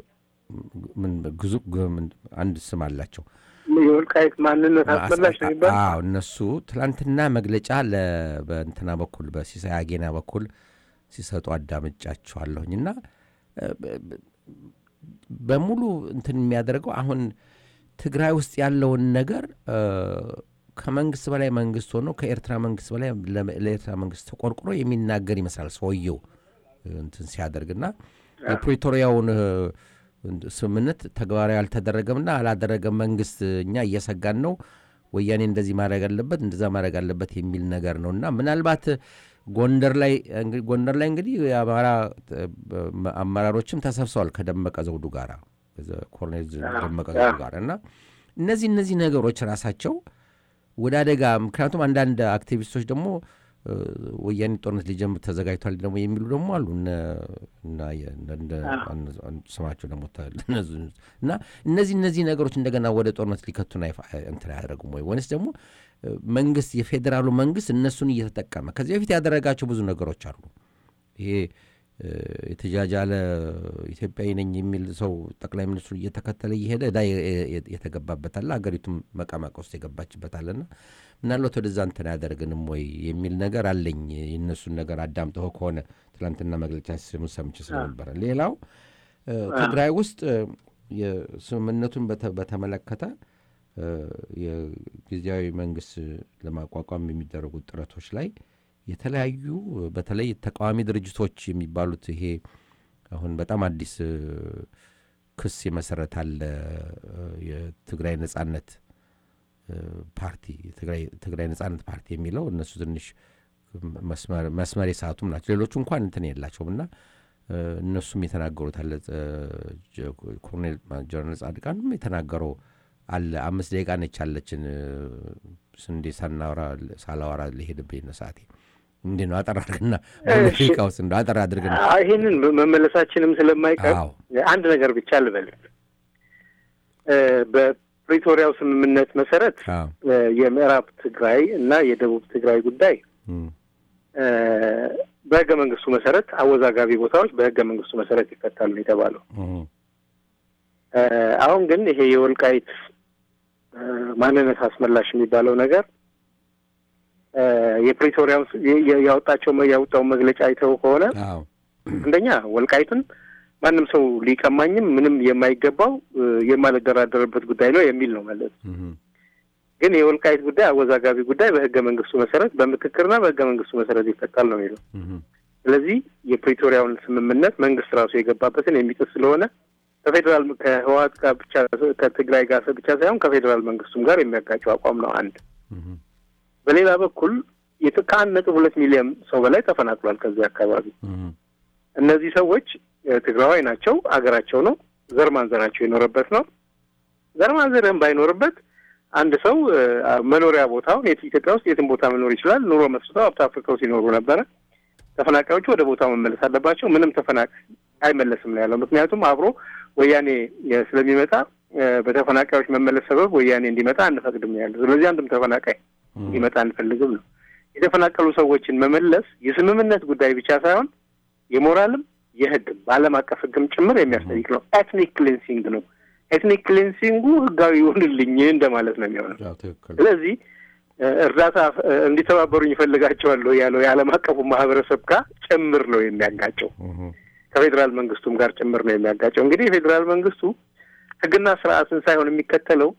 ግዙ አንድ ስም አላቸው። የወልቃይት ማንነት አስመላሽ ነው የሚባል አዎ፣ እነሱ ትላንትና መግለጫ በእንትና በኩል በሲሳይ አጌና በኩል ሲሰጡ አዳምጫቸዋለሁኝ እና በሙሉ እንትን የሚያደርገው አሁን ትግራይ ውስጥ ያለውን ነገር ከመንግስት በላይ መንግስት ሆኖ ከኤርትራ መንግስት በላይ ለኤርትራ መንግስት ተቆርቁሮ የሚናገር ይመስላል ሰውየው እንትን ሲያደርግና የፕሪቶሪያውን ስምምነት ተግባራዊ አልተደረገምና አላደረገም መንግስት እኛ እየሰጋን ነው ወያኔ እንደዚህ ማድረግ አለበት እንደዛ ማድረግ አለበት የሚል ነገር ነው እና ምናልባት ጎንደር ላይ እንግዲህ ጎንደር ላይ እንግዲህ የአማራ አመራሮችም ተሰብስበዋል ከደመቀ ዘውዱ ጋር ኮሎኔል ደመቀ ዘውዱ ጋር እና እነዚህ እነዚህ ነገሮች ራሳቸው ወደ አደጋ ምክንያቱም አንዳንድ አክቲቪስቶች ደግሞ ወያኔ ጦርነት ሊጀምር ተዘጋጅቷል ደግሞ የሚሉ ደግሞ አሉ ስማቸው ደግሞ እና እነዚህ እነዚህ ነገሮች እንደገና ወደ ጦርነት ሊከቱን እንትን አያደርጉም ወይ ወይንስ ደግሞ መንግስት የፌዴራሉ መንግስት እነሱን እየተጠቀመ ከዚህ በፊት ያደረጋቸው ብዙ ነገሮች አሉ ይሄ የተጃጃለ ኢትዮጵያዊ ነኝ የሚል ሰው ጠቅላይ ሚኒስትሩ እየተከተለ እየሄደ እዳ የተገባበታለ ሀገሪቱም መቀመቅ ውስጥ የገባችበታለና ምናልባት ወደዛ እንትን አያደርግንም ወይ የሚል ነገር አለኝ የእነሱን ነገር አዳምጠው ከሆነ ትላንትና መግለጫ ሲሰሙ ሰምቼ ስለነበረ ሌላው ትግራይ ውስጥ ስምምነቱን በተመለከተ የጊዜያዊ መንግስት ለማቋቋም የሚደረጉት ጥረቶች ላይ የተለያዩ በተለይ ተቃዋሚ ድርጅቶች የሚባሉት ይሄ አሁን በጣም አዲስ ክስ የመሰረታል የትግራይ ነጻነት ፓርቲ ትግራይ ነጻነት ፓርቲ የሚለው እነሱ ትንሽ መስመር የሰዓቱም ናቸው ሌሎቹ እንኳን እንትን የላቸውም እና እነሱም የተናገሩት አለ ኮሎኔል ጀነራል ጻድቃንም የተናገረው አለ አምስት ደቂቃ ነች አለችን ስንዴ ሳናወራ ሳላወራ ሊሄድብኝ ነው ሰዓቴ እንዴ ነው አጠር አድርግና ደቂቃ ውስጥ እንደ አጠር አድርግና ይህንን መመለሳችንም ስለማይቀር አንድ ነገር ብቻ ልበል በፕሪቶሪያው ስምምነት መሰረት የምዕራብ ትግራይ እና የደቡብ ትግራይ ጉዳይ በህገ መንግስቱ መሰረት አወዛጋቢ ቦታዎች በህገ መንግስቱ መሰረት ይፈታሉ የተባለው አሁን ግን ይሄ የወልቃይት ማንነት አስመላሽ የሚባለው ነገር የፕሪቶሪያው ያወጣቸው ያወጣውን መግለጫ አይተው ከሆነ አንደኛ ወልቃይትን ማንም ሰው ሊቀማኝም ምንም የማይገባው የማልደራደርበት ጉዳይ ነው የሚል ነው ማለት ግን የወልቃይት ጉዳይ አወዛጋቢ ጉዳይ በህገ መንግስቱ መሰረት በምክክርና በህገ መንግስቱ መሰረት ይፈታል ነው የሚለው። ስለዚህ የፕሪቶሪያውን ስምምነት መንግስት ራሱ የገባበትን የሚጥስ ስለሆነ ከፌዴራል ከህወሓት ጋር ብቻ ከትግራይ ጋር ብቻ ሳይሆን ከፌዴራል መንግስቱም ጋር የሚያጋጨው አቋም ነው። አንድ በሌላ በኩል ከአንድ ነጥብ ሁለት ሚሊዮን ሰው በላይ ተፈናቅሏል ከዚህ አካባቢ። እነዚህ ሰዎች ትግራዋይ ናቸው፣ አገራቸው ነው፣ ዘር ማንዘራቸው የኖረበት ነው። ዘር ማንዘርህም ባይኖርበት አንድ ሰው መኖሪያ ቦታውን ኢትዮጵያ ውስጥ የትም ቦታ መኖር ይችላል። ኑሮ መስርተው ሀብት አፍርተው ሲኖሩ ነበረ። ተፈናቃዮቹ ወደ ቦታው መመለስ አለባቸው። ምንም ተፈናቃይ አይመለስም ነው ያለው። ምክንያቱም አብሮ ወያኔ ስለሚመጣ በተፈናቃዮች መመለስ ሰበብ ወያኔ እንዲመጣ አንፈቅድም ነው ያለው። ስለዚህ አንድም ተፈናቃይ እንዲመጣ አንፈልግም ነው። የተፈናቀሉ ሰዎችን መመለስ የስምምነት ጉዳይ ብቻ ሳይሆን የሞራልም የህግም በዓለም አቀፍ ህግም ጭምር የሚያስጠይቅ ነው። ኤትኒክ ክሊንሲንግ ነው። ኤትኒክ ክሊንሲንጉ ህጋዊ ይሁንልኝ እንደማለት ነው የሚሆነው። ስለዚህ እርዳታ እንዲተባበሩኝ ይፈልጋቸዋለሁ ያለው የዓለም አቀፉ ማህበረሰብ ጋር ጭምር ነው የሚያጋጨው። ከፌዴራል መንግስቱም ጋር ጭምር ነው የሚያጋጨው። እንግዲህ የፌዴራል መንግስቱ ህግና ስርዓትን ሳይሆን የሚከተለው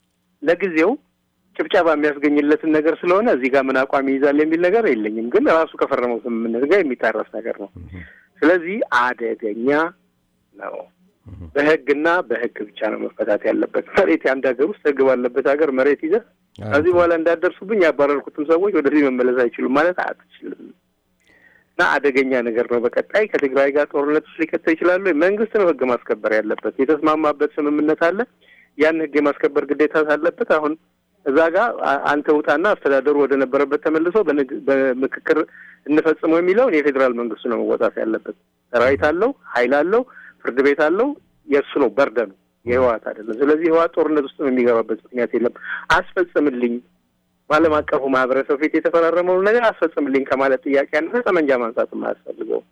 ለጊዜው ጭብጨባ የሚያስገኝለትን ነገር ስለሆነ እዚህ ጋር ምን አቋም ይይዛል የሚል ነገር የለኝም። ግን ራሱ ከፈረመው ስምምነት ጋር የሚጣረስ ነገር ነው። ስለዚህ አደገኛ ነው። በህግና በህግ ብቻ ነው መፈታት ያለበት። መሬት የአንድ ሀገር ውስጥ ህግ ባለበት ሀገር መሬት ይዘህ ከዚህ በኋላ እንዳደርሱብኝ ያባረርኩትም ሰዎች ወደዚህ መመለስ አይችሉም ማለት አትችልም እና አደገኛ ነገር ነው። በቀጣይ ከትግራይ ጋር ጦርነት ውስጥ ሊከተው ይችላሉ። መንግስት ነው ህግ ማስከበር ያለበት። የተስማማበት ስምምነት አለ። ያን ህግ የማስከበር ግዴታ አለበት። አሁን እዛ ጋር አንተ ውጣና አስተዳደሩ ወደ ነበረበት ተመልሶ በምክክር እንፈጽመው የሚለውን የፌዴራል መንግስቱ ነው መወጣት ያለበት። ሰራዊት አለው፣ ኃይል አለው፣ ፍርድ ቤት አለው። የእሱ ነው በርደኑ፣ የህወሓት አይደለም። ስለዚህ ህወሓት ጦርነት ውስጥ የሚገባበት ምክንያት የለም። አስፈጽምልኝ በዓለም አቀፉ ማህበረሰብ ፊት የተፈራረመውን ነገር አስፈጽምልኝ ከማለት ጥያቄ ያነሰ ጠመንጃ ማንሳትም አያስፈልገውም።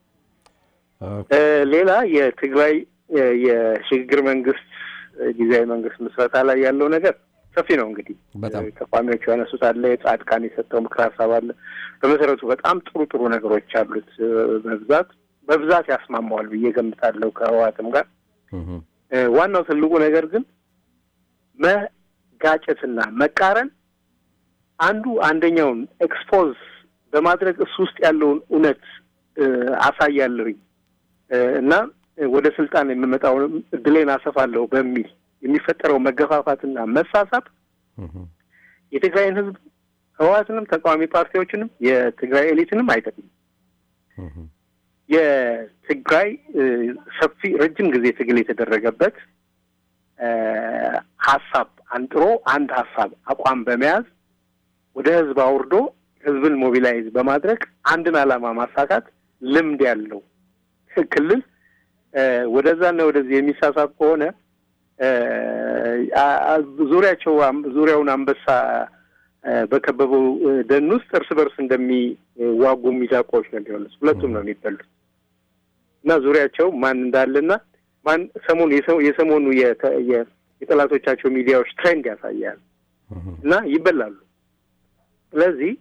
ሌላ የትግራይ የሽግግር መንግስት ጊዜያዊ መንግስት ምስረታ ላይ ያለው ነገር ሰፊ ነው። እንግዲህ ተቋሚዎቹ ያነሱት አለ፣ ጻድቃን የሰጠው ምክር ሀሳብ አለ። በመሰረቱ በጣም ጥሩ ጥሩ ነገሮች አሉት። በብዛት በብዛት ያስማማዋል ብዬ ገምታለሁ ከህወሓትም ጋር። ዋናው ትልቁ ነገር ግን መጋጨትና መቃረን አንዱ አንደኛውን ኤክስፖዝ በማድረግ እሱ ውስጥ ያለውን እውነት አሳያለሁኝ እና ወደ ስልጣን የምመጣው እድሌን አሰፋለሁ በሚል የሚፈጠረው መገፋፋትና መሳሳብ የትግራይን ህዝብ ህወሓትንም ተቃዋሚ ፓርቲዎችንም የትግራይ ኤሊትንም አይጠቅምም። የትግራይ ሰፊ ረጅም ጊዜ ትግል የተደረገበት ሀሳብ አንጥሮ አንድ ሀሳብ አቋም በመያዝ ወደ ህዝብ አውርዶ ህዝብን ሞቢላይዝ በማድረግ አንድን ዓላማ ማሳካት ልምድ ያለው ክልል ወደዛና ወደዚህ የሚሳሳብ ከሆነ ዙሪያቸው ዙሪያውን አንበሳ በከበበው ደን ውስጥ እርስ በርስ እንደሚዋጉ ሚዳቆዎች ነው የሚሆኑት። ሁለቱም ነው የሚበሉት እና ዙሪያቸው ማን እንዳለና ማን ሰሞኑ የሰሞኑ የጠላቶቻቸው ሚዲያዎች ትሬንድ ያሳያል እና ይበላሉ። ስለዚህ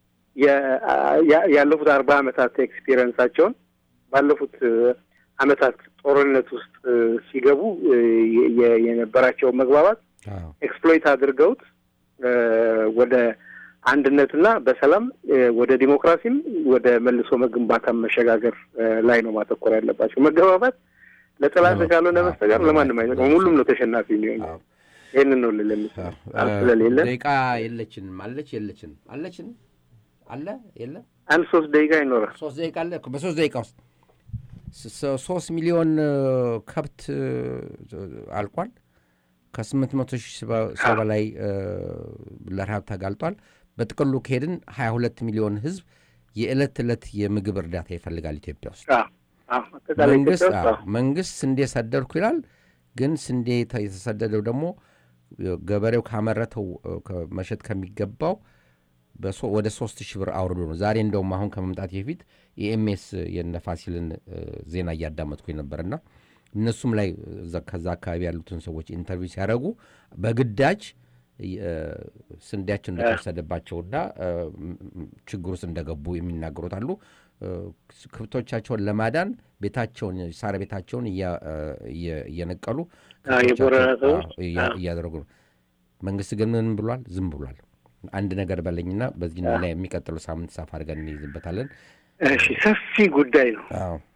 ያለፉት አርባ ዓመታት ኤክስፒሪየንሳቸውን ባለፉት ዓመታት ጦርነት ውስጥ ሲገቡ የነበራቸውን መግባባት ኤክስፕሎይት አድርገውት ወደ አንድነትና በሰላም ወደ ዲሞክራሲም ወደ መልሶ መግንባታም መሸጋገር ላይ ነው ማተኮር ያለባቸው። መገባባት ለጠላት ካልሆነ በስተቀር ለማንም አይጠቅም። ሁሉም ነው ተሸናፊ የሚሆነው። ይህንን ነው ልል ስለሌለ ደቂቃ የለችንም። አለች የለችንም? አለችን አለ የለም። አንድ ሶስት ደቂቃ ይኖራል። ሶስት ደቂቃ አለ። በሶስት ደቂቃ ውስጥ ሶስት ሚሊዮን ከብት አልቋል። ከስምንት መቶ ሺህ ሰው በላይ ለረሃብ ተጋልጧል። በጥቅሉ ከሄድን ሀያ ሁለት ሚሊዮን ህዝብ የዕለት ዕለት የምግብ እርዳታ ይፈልጋል ኢትዮጵያ ውስጥ። መንግስት መንግስት ስንዴ ሰደድኩ ይላል። ግን ስንዴ የተሰደደው ደግሞ ገበሬው ካመረተው መሸጥ ከሚገባው ወደ ሶስት ሺህ ብር አውርዶ ነው። ዛሬ እንደውም አሁን ከመምጣት በፊት የኤምኤስ የነፋሲልን ዜና እያዳመጥኩኝ ነበርና እነሱም ላይ ከዛ አካባቢ ያሉትን ሰዎች ኢንተርቪው ሲያደርጉ በግዳጅ ስንዴያቸው እንደተወሰደባቸውና ችግር ውስጥ እንደገቡ የሚናገሩት አሉ። ከብቶቻቸውን ለማዳን ቤታቸውን ሳር ቤታቸውን እየነቀሉ እያደረጉ ነው። መንግስት ግን ምን ብሏል? ዝም ብሏል። አንድ ነገር በለኝና በዚህ ላይ የሚቀጥለው ሳምንት ሳፍ አድርገን እንይዝበታለን። እሺ፣ ሰፊ ጉዳይ ነው።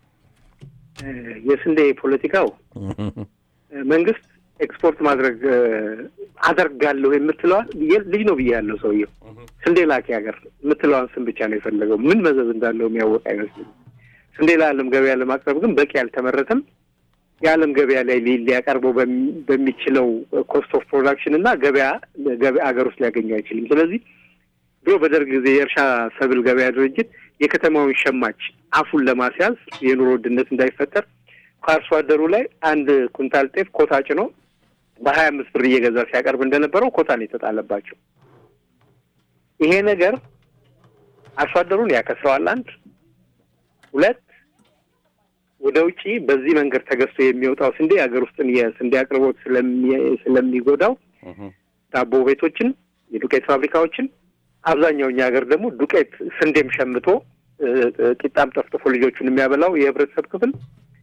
የስንዴ ፖለቲካው መንግስት ኤክስፖርት ማድረግ አደርጋለሁ የምትለዋል ልጅ ነው ብዬ ያለው ሰውየው ስንዴ ላኪ ሀገር የምትለዋን ስም ብቻ ነው የፈለገው። ምን መዘዝ እንዳለው የሚያወቅ አይመስልም። ስንዴ ለዓለም ገበያ ለማቅረብ ግን በቂ አልተመረተም። የዓለም ገበያ ላይ ሊያቀርበው በሚችለው ኮስት ኦፍ ፕሮዳክሽን እና ገበያ ሀገር ውስጥ ሊያገኘው አይችልም። ስለዚህ ድሮ በደርግ ጊዜ የእርሻ ሰብል ገበያ ድርጅት የከተማውን ሸማች አፉን ለማስያዝ የኑሮ ውድነት እንዳይፈጠር ከአርሶ አደሩ ላይ አንድ ኩንታል ጤፍ ኮታ ጭኖ በሀያ አምስት ብር እየገዛ ሲያቀርብ እንደነበረው ኮታ ነው የተጣለባቸው። ይሄ ነገር አርሶ አደሩን ያከስረዋል። አንድ ሁለት ወደ ውጪ በዚህ መንገድ ተገዝቶ የሚወጣው ስንዴ ሀገር ውስጥን የስንዴ አቅርቦት ስለሚጎዳው ዳቦ ቤቶችን፣ የዱቄት ፋብሪካዎችን አብዛኛው እኛ ሀገር ደግሞ ዱቄት ስንዴም ሸምቶ ቂጣም ጠፍጥፎ ልጆቹን የሚያበላው የህብረተሰብ ክፍል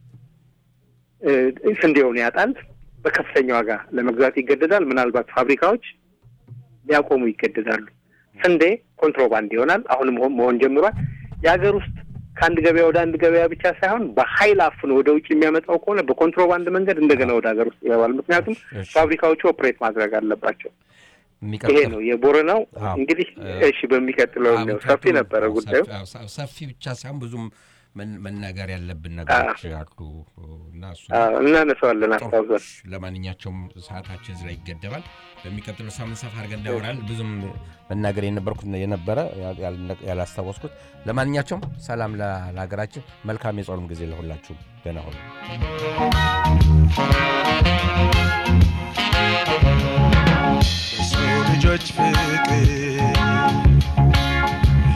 ስንዴውን ያጣል። በከፍተኛ ዋጋ ለመግዛት ይገደዳል። ምናልባት ፋብሪካዎች ሊያቆሙ ይገደዳሉ። ስንዴ ኮንትሮባንድ ይሆናል። አሁንም መሆን ጀምሯል። የሀገር ውስጥ ከአንድ ገበያ ወደ አንድ ገበያ ብቻ ሳይሆን በሀይል አፍኖ ወደ ውጭ የሚያመጣው ከሆነ በኮንትሮባንድ መንገድ እንደገና ወደ ሀገር ውስጥ ይገባል። ምክንያቱም ፋብሪካዎቹ ኦፕሬት ማድረግ አለባቸው። ይሄ ነው የቦረናው። እንግዲህ እሺ፣ በሚቀጥለው ነው። ሰፊ ነበረ ጉዳዩ። ሰፊ ብቻ ሳይሆን ብዙም መናገር ያለብን ነገሮች አሉ እና እሱ እናነሳዋለን አስታውሰን። ለማንኛቸውም ሰዓታችን እዚህ ላይ ይገደባል። በሚቀጥለው ሳምንት ሰፋ አድርገን እናወራለን። ብዙም መናገር የነበርኩት የነበረ ያላስታወስኩት። ለማንኛቸውም ሰላም ለሀገራችን፣ መልካም የጾም ጊዜ ለሁላችሁም። ደህና ሁኑ። ልጆች ፍቅር